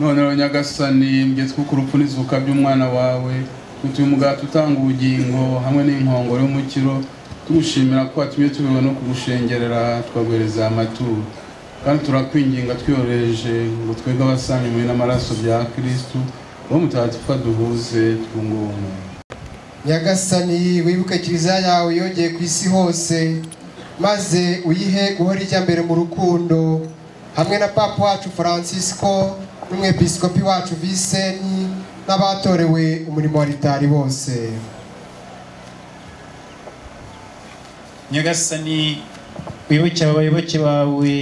none rero nyagasani mbwitwa ku rupfu n'izuka by'umwana wawe utuye umugati utanga ubugingo hamwe n'inkongoro y'umukiro tugushimira ko watumye tubiwe no kugushengerera tukaguhereza aya amaturo kandi turakwinginga twiyoroheje ngo twebwe abasanywe n'amaraso bya kirisitu uwo mutagatifu duhuze twungumwe nyagasani wibuke kiliziya yawe yongeye ku isi hose maze uyihe guhora ijya mbere mu rukundo hamwe na papa wacu francisco n'umwepiskopi wacu viseni n'abatorewe umurimo wa ritari bose nyagasani wibuke aba bayoboke bawe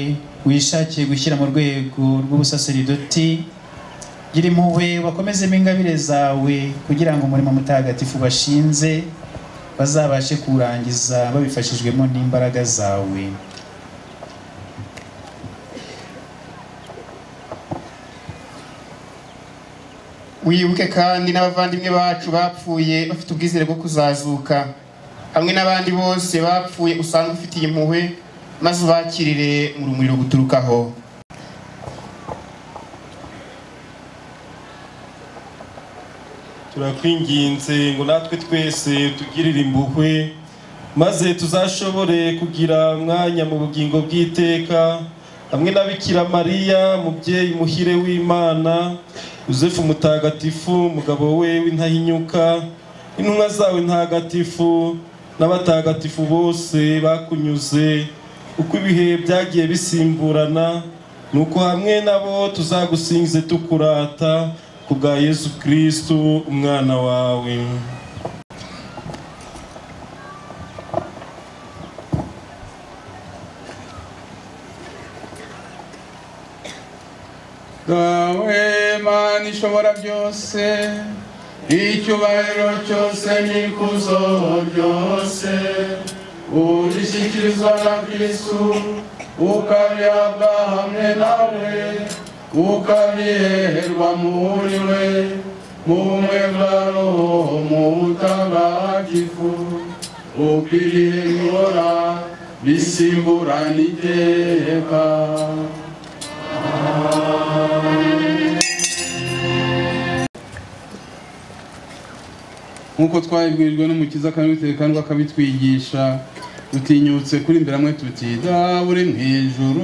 wishakiye gushyira mu rwego rw'ubusaseridoti gira impuhwe bakomezemo ingabire zawe kugira ngo umurimo mutagatifu bashinze bazabashe kuwurangiza babifashijwemo n'imbaraga zawe wibuke kandi n'abavandimwe bacu bapfuye bafite ubwizere bwo kuzazuka hamwe n'abandi bose bapfuye usanga ufitiye impuhwe maze ubakirire mu rumuri ruguturukaho turakwinginze ngo natwe twese tugirire impuhwe maze tuzashobore kugira umwanya mu bugingo bw'iteka hamwe na bikira mariya mubyeyi muhire w'imana yosefu mutagatifu umugabo we w'intahinyuka intumwa zawe ntagatifu n'abatagatifu bose bakunyuze uko ibihe byagiye bisimburana nuko hamwe nabo tuzagusingize tukurata ku bwa yesu kirisitu umwana wawe dawe mana ishobora byose icyubahiro cyose n'ikuzo byose urishyikirizwa na kristu ukabihabwa hamwe nawe ukabiherwa muri we mu bumwe bwa roho mu butagatifu ukwiriye guhora bisimburana iteka nk'uko twabibwirijwe n'umukiza kandi bitekandwa akabitwigisha dutinyutse kuri imbere hamwe tuti dawe uri mu ijuru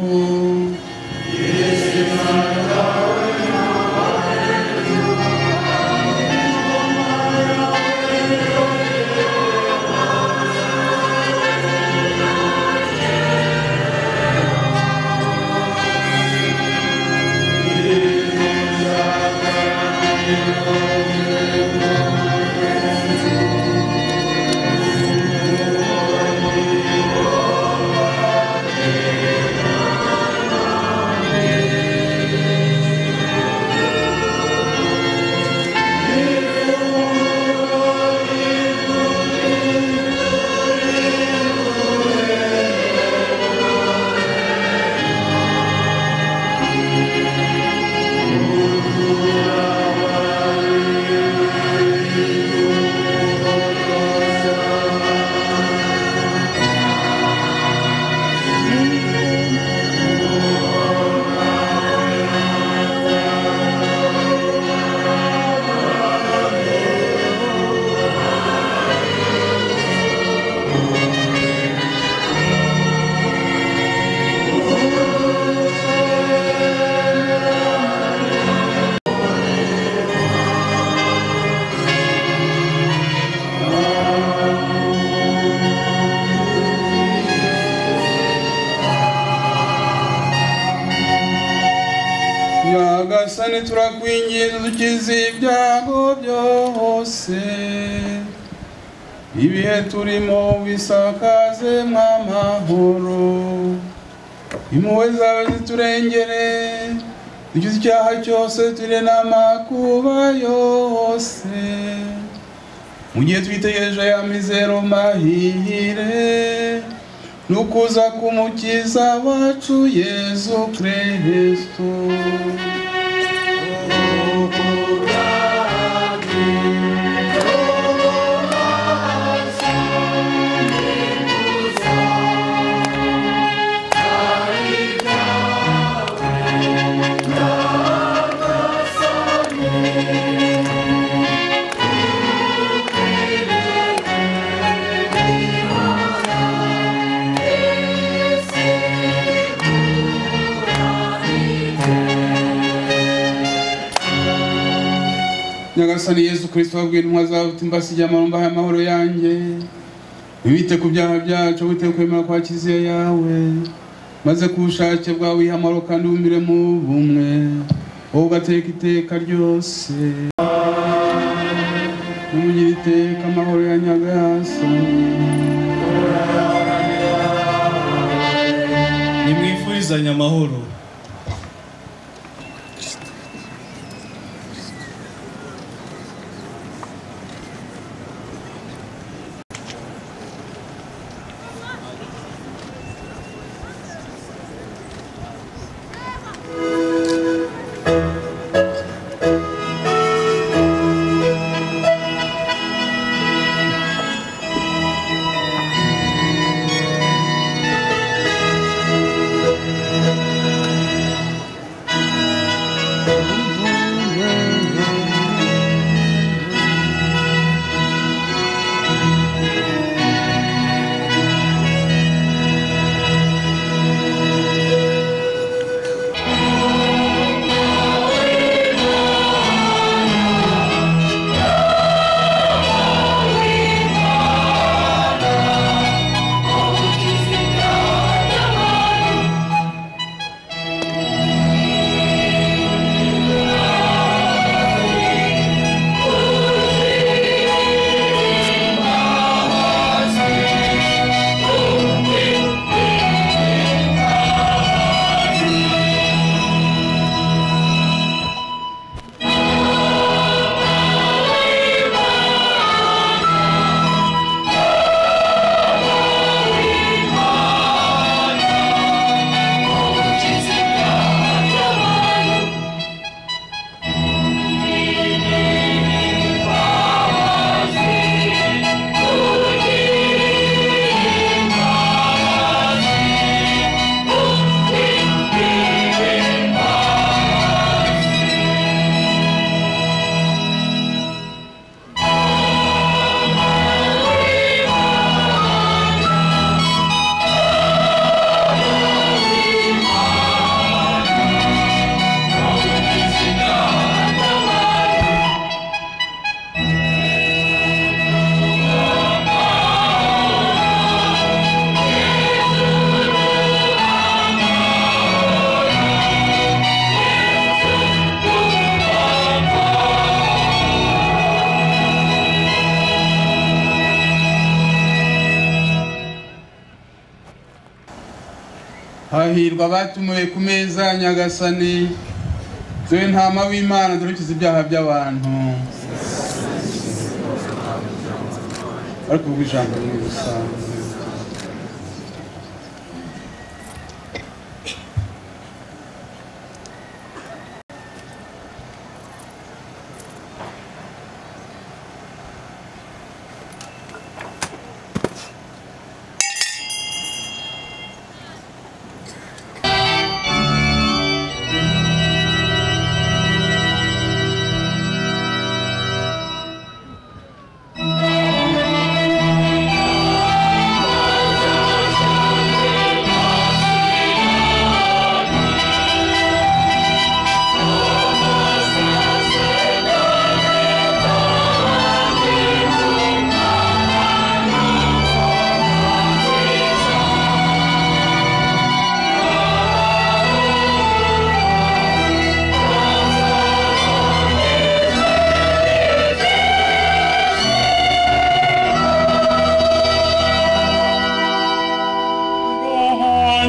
nyagasani turakwinginze dukize ibyago byose ibihe turimo bisakaze mw'amahoro impuhwe zawe ziturengere dukize icyaha cyose ture n'amakuba yose mu gihe twitegereje ya mizero mahire n'ukuza k'umukiza wacu yezu kirisito nyagasani yesu kirisito wabwira intumwa zawe uti mbasigiye amahoro aya amahoro yanjye wite ku byaha byacu wite kwemera kwa kiliziya yawe maze ku bushake bwawe ihe amahoro kandi wumire mu bumwe wowe ugateka iteka ryose numugira iteka amahoro ya nyagasani nimwifurizanye amahoro hahirwa abatumiwe ku meza ya nyagasani dore ntama w'imana dukiza ibyaha by'abantu ariko ubwo ijambo ni ubusanzwe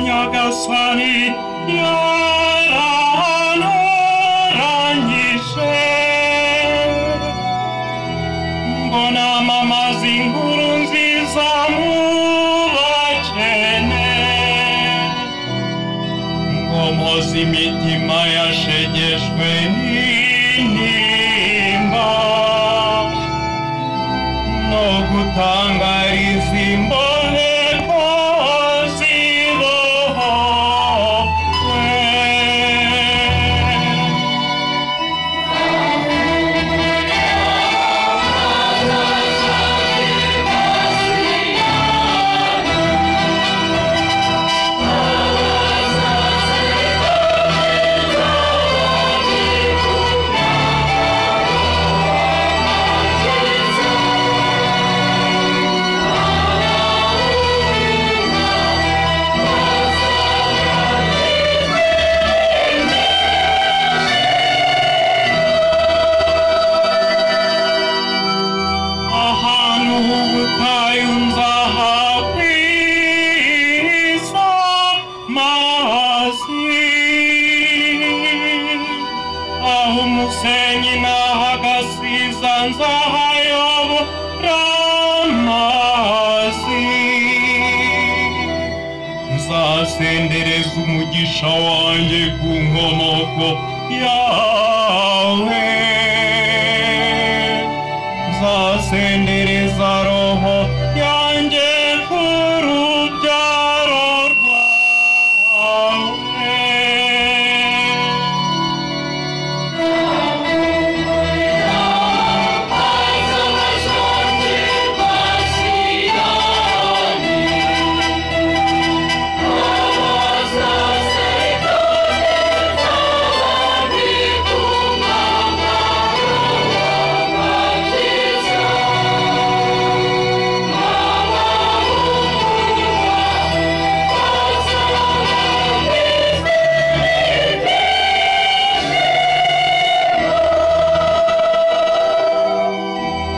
nyagasani yaranoranyije mbona mamazi inkuru nziza mu bakene ngomoza imitima yashegeshwe n'intimba no gutangariza imboneko zibohwe ahantu h'ubutayu nzahakwiza mazi aho umusenyi n'aho agasiza nzahayobora amazi nzasendereza umugisha wanjye ku nkomoko yawe nzasendereza roho yanjye ku rubyaro rwawe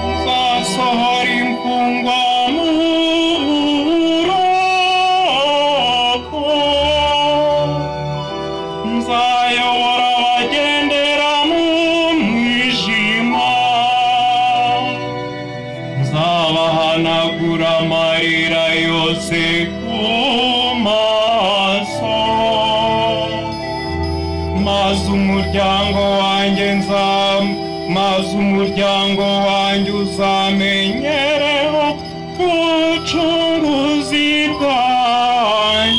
nzasohora imfungwa mu buroko nzayobora abagendera mu mwijima nzabahanagura amarira yose ku maso maze umuryango wanjye nzamu maze umuryango wanjye uzamenyereho ubucunguzi bwanjye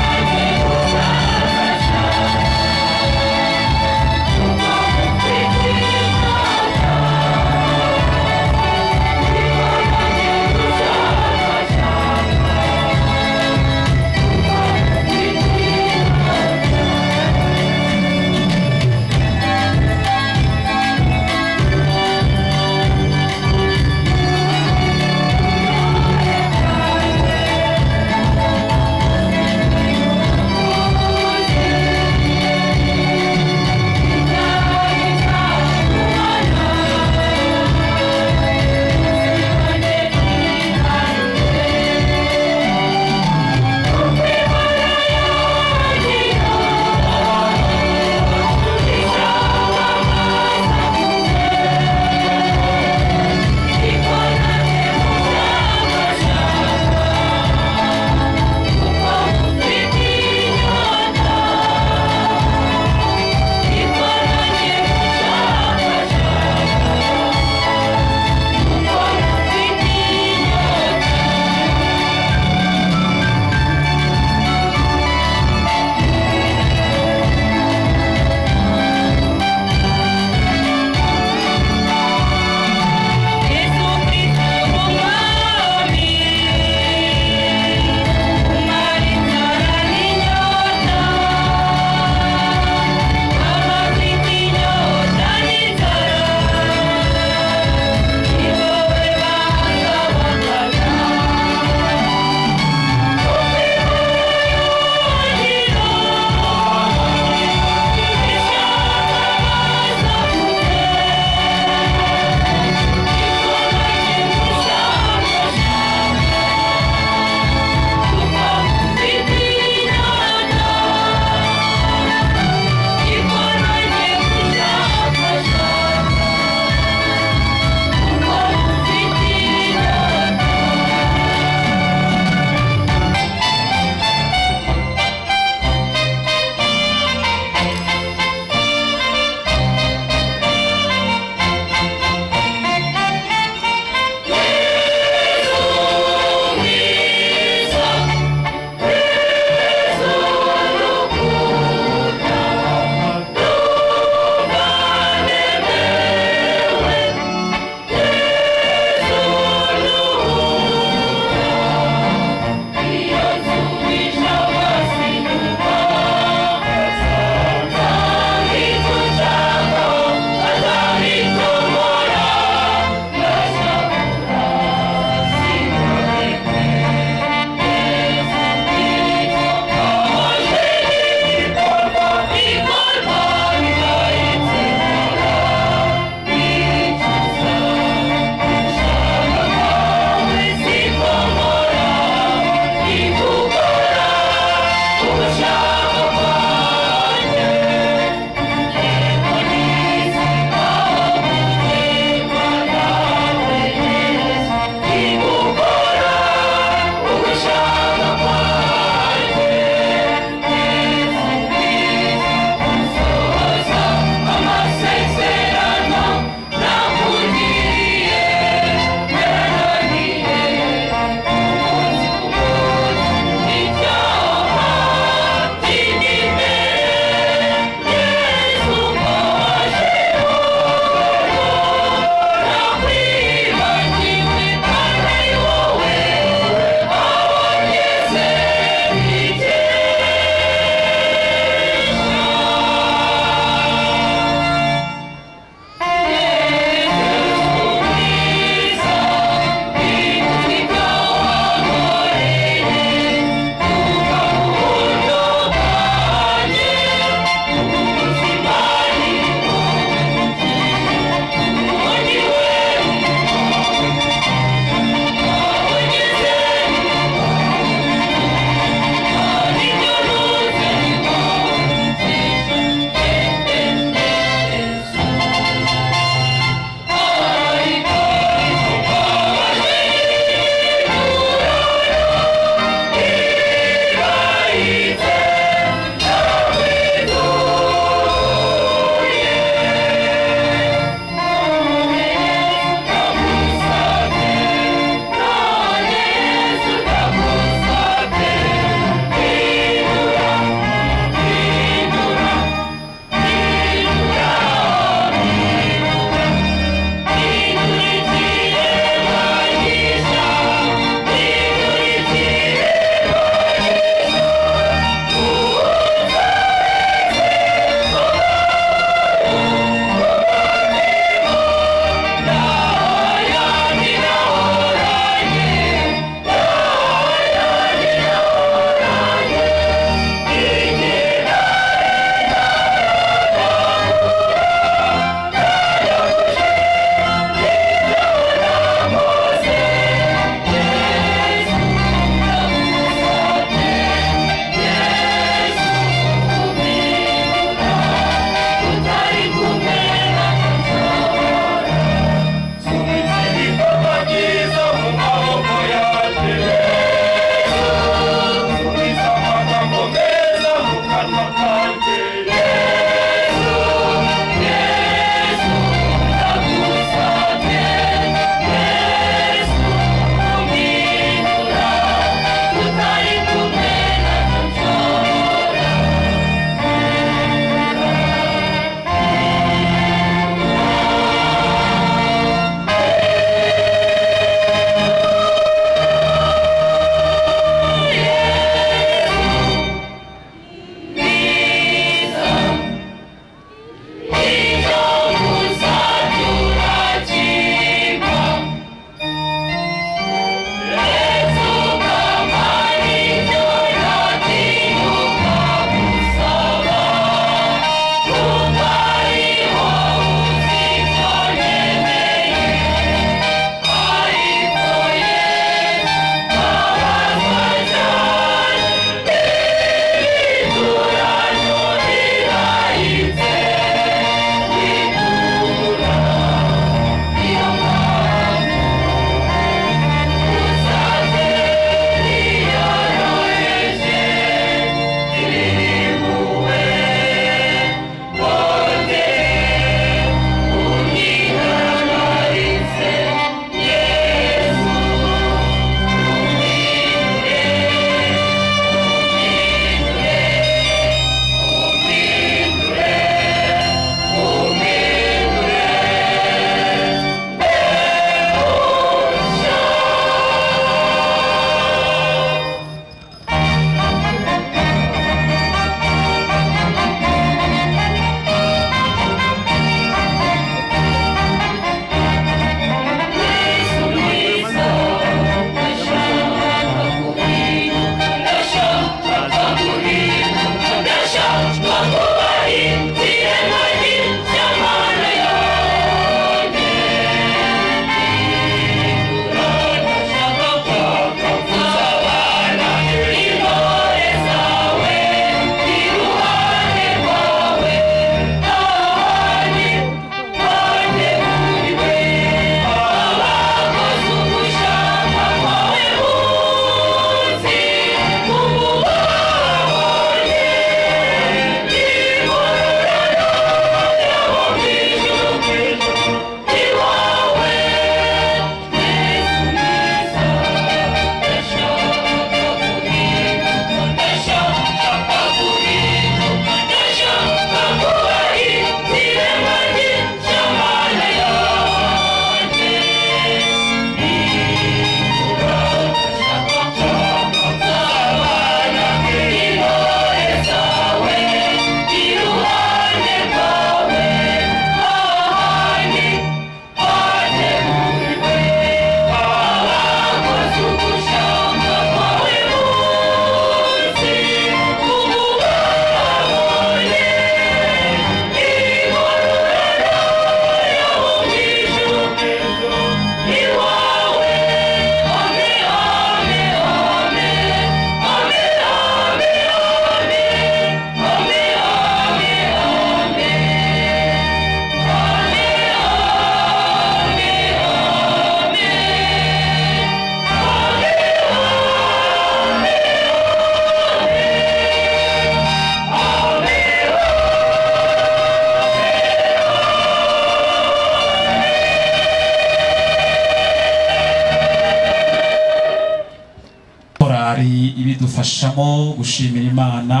korari ibidufashamo gushimira imana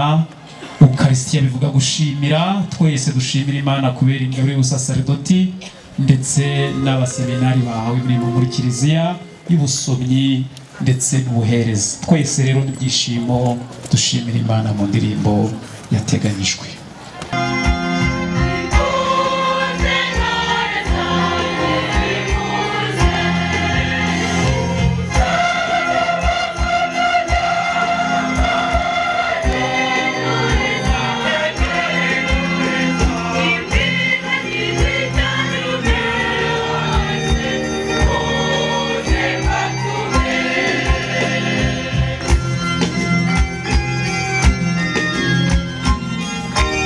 ukarisitiya bivuga gushimira twese dushimira imana kubera ingabire y'ubusaserdoti ndetse n'abaseminari bahawe imirimo muri kiliziya y'ubusomyi ndetse n'ubuhereza twese rero n'ibyishimo dushimira imana mu ndirimbo yateganyijwe Thank you.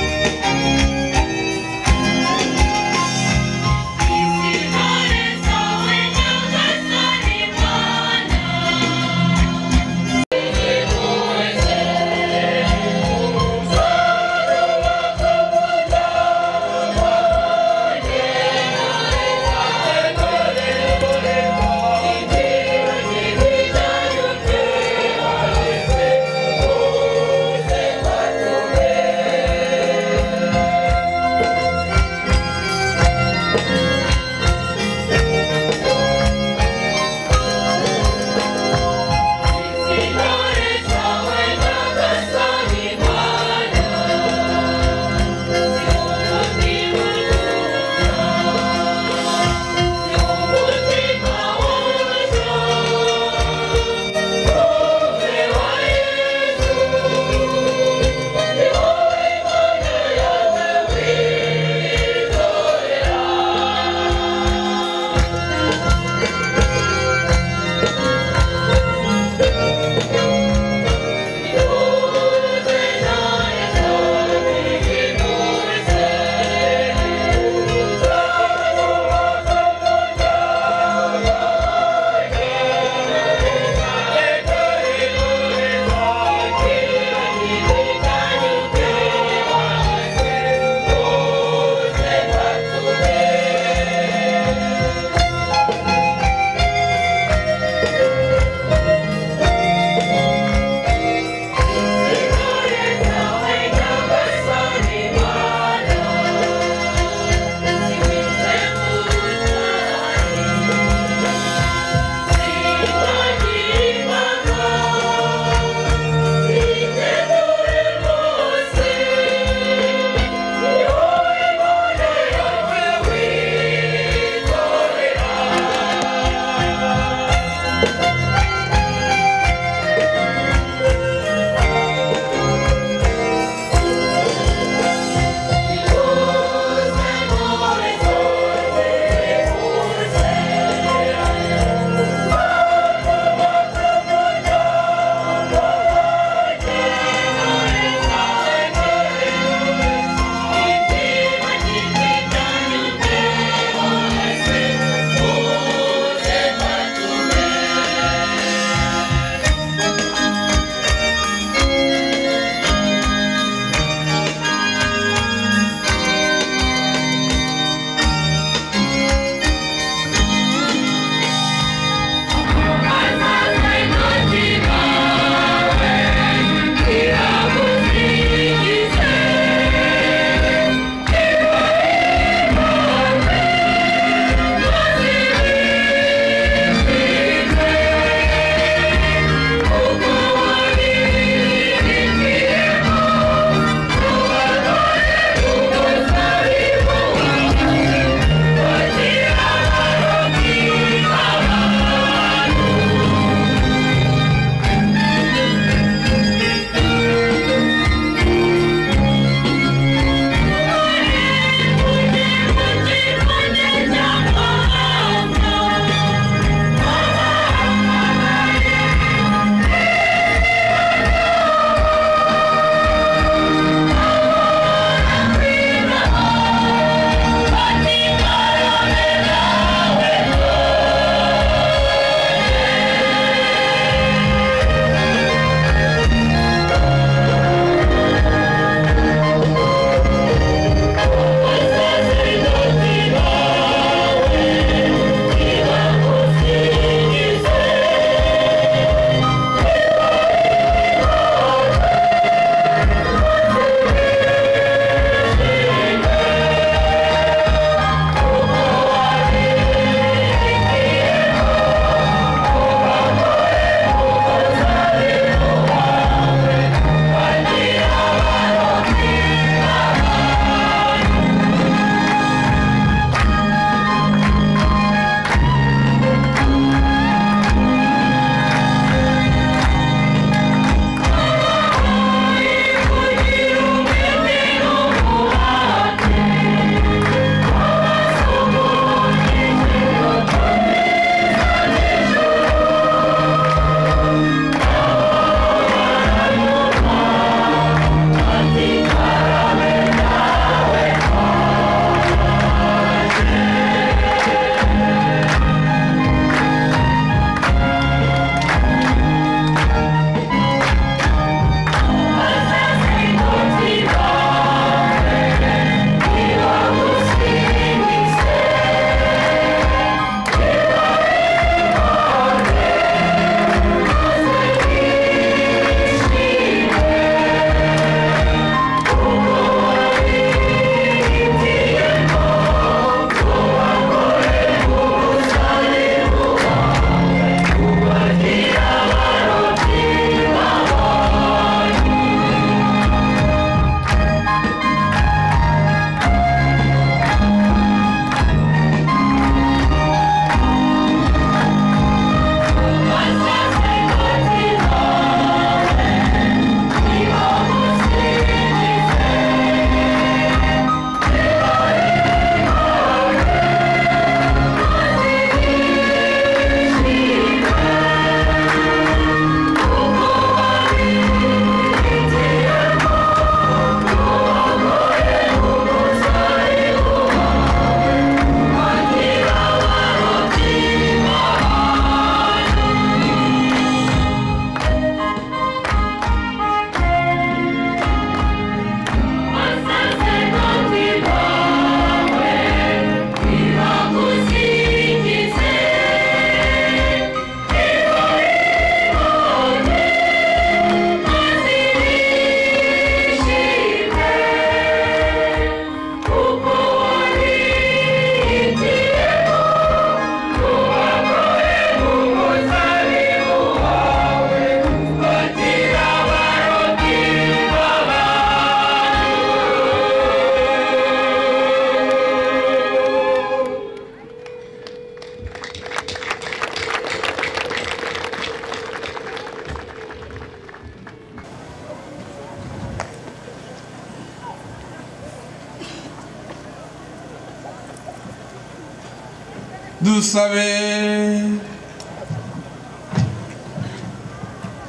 dusabe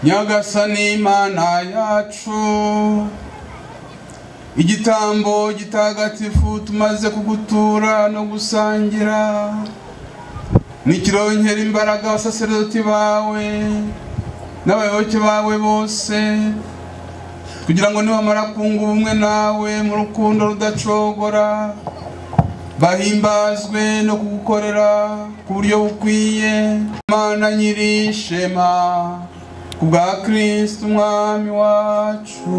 nyagasani imana yacu igitambo gitagatifu tumaze kugutura no gusangira nikironkera imbaraga abasaserdoti bawe n'abayoboke bawe bose kugira ngo nibamara kunga ubumwe nawe mu rukundo rudacogora bahimbazwe no kugukorera ku buryo bukwiye imana nyirishema ku bwa kristo umwami wacu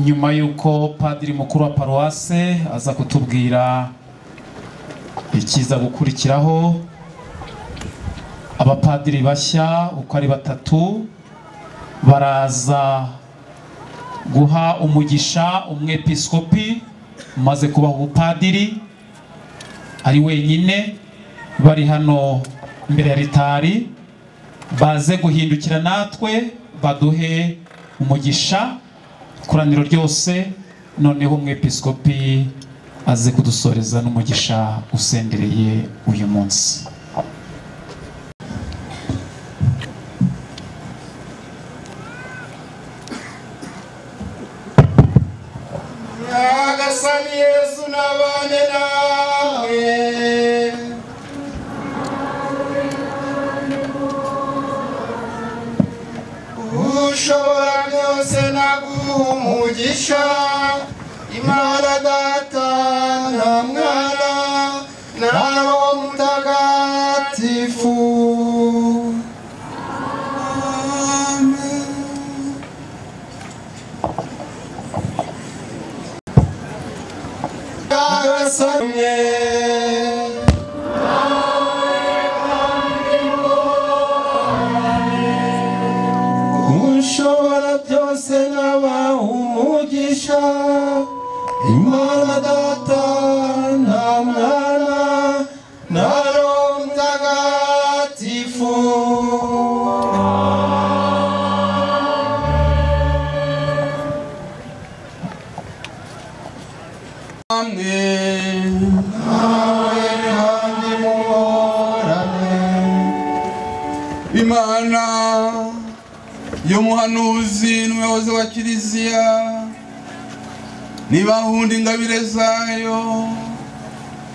nyuma y'uko padiri mukuru wa paruwase aza kutubwira ikiza gukurikiraho abapadiri bashya uko ari batatu baraza guha umugisha umwepiskopi umaze kubaha ubupadiri ari wenyine bari hano imbere ya ritari baze guhindukira natwe baduhe umugisha ikoraniro ryose noneho umwepiskopi aze kudusoreza n'umugisha usendereye uyu munsi nyagasani yesu nabane nawe ushobora byose naguha umugisha imana data na mwana na roho mutagatifu nyagasani ushobora byose nabaha umugisha imana data na mwana na roho mutagatifu hamwe nawe kandi muhorane imana y'umuhanuzi n'umuyobozi wa kiliziya ntibahunde ingabire zayo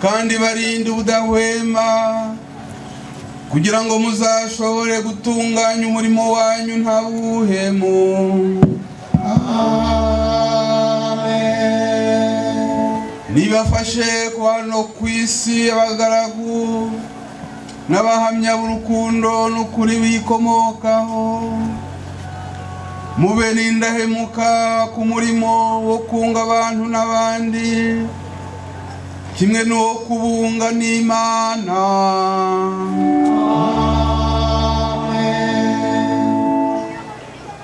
kandi barinde ubudahwema kugira ngo muzashobore gutunganya umurimo wanyu nta buhemu nibafashe kubana no ku isi abagaragu n'abahamya b'urukundo n'ukuri biyikomokaho mube n'indahemuka ku murimo wo kunga abantu n'abandi kimwe n'uwo kubunga n'imana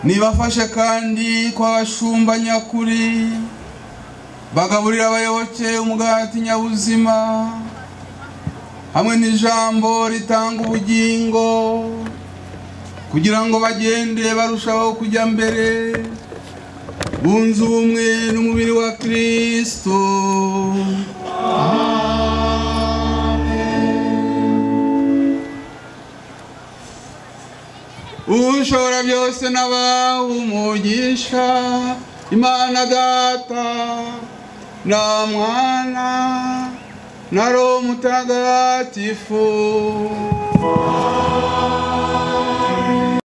nibafashe kandi kw'abashumba nyakuri bagaburira abayoboke umugati nyabuzima hamwe n'ijambo ritanga ubugingo kugira ngo bagende barushaho kujya mbere bunze ubumwe n'umubiri wa kirisito ushobora byose n'abawe umugisha imana data na mwana na roho mutagatifu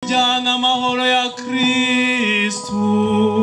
jyana amahoro ya kristu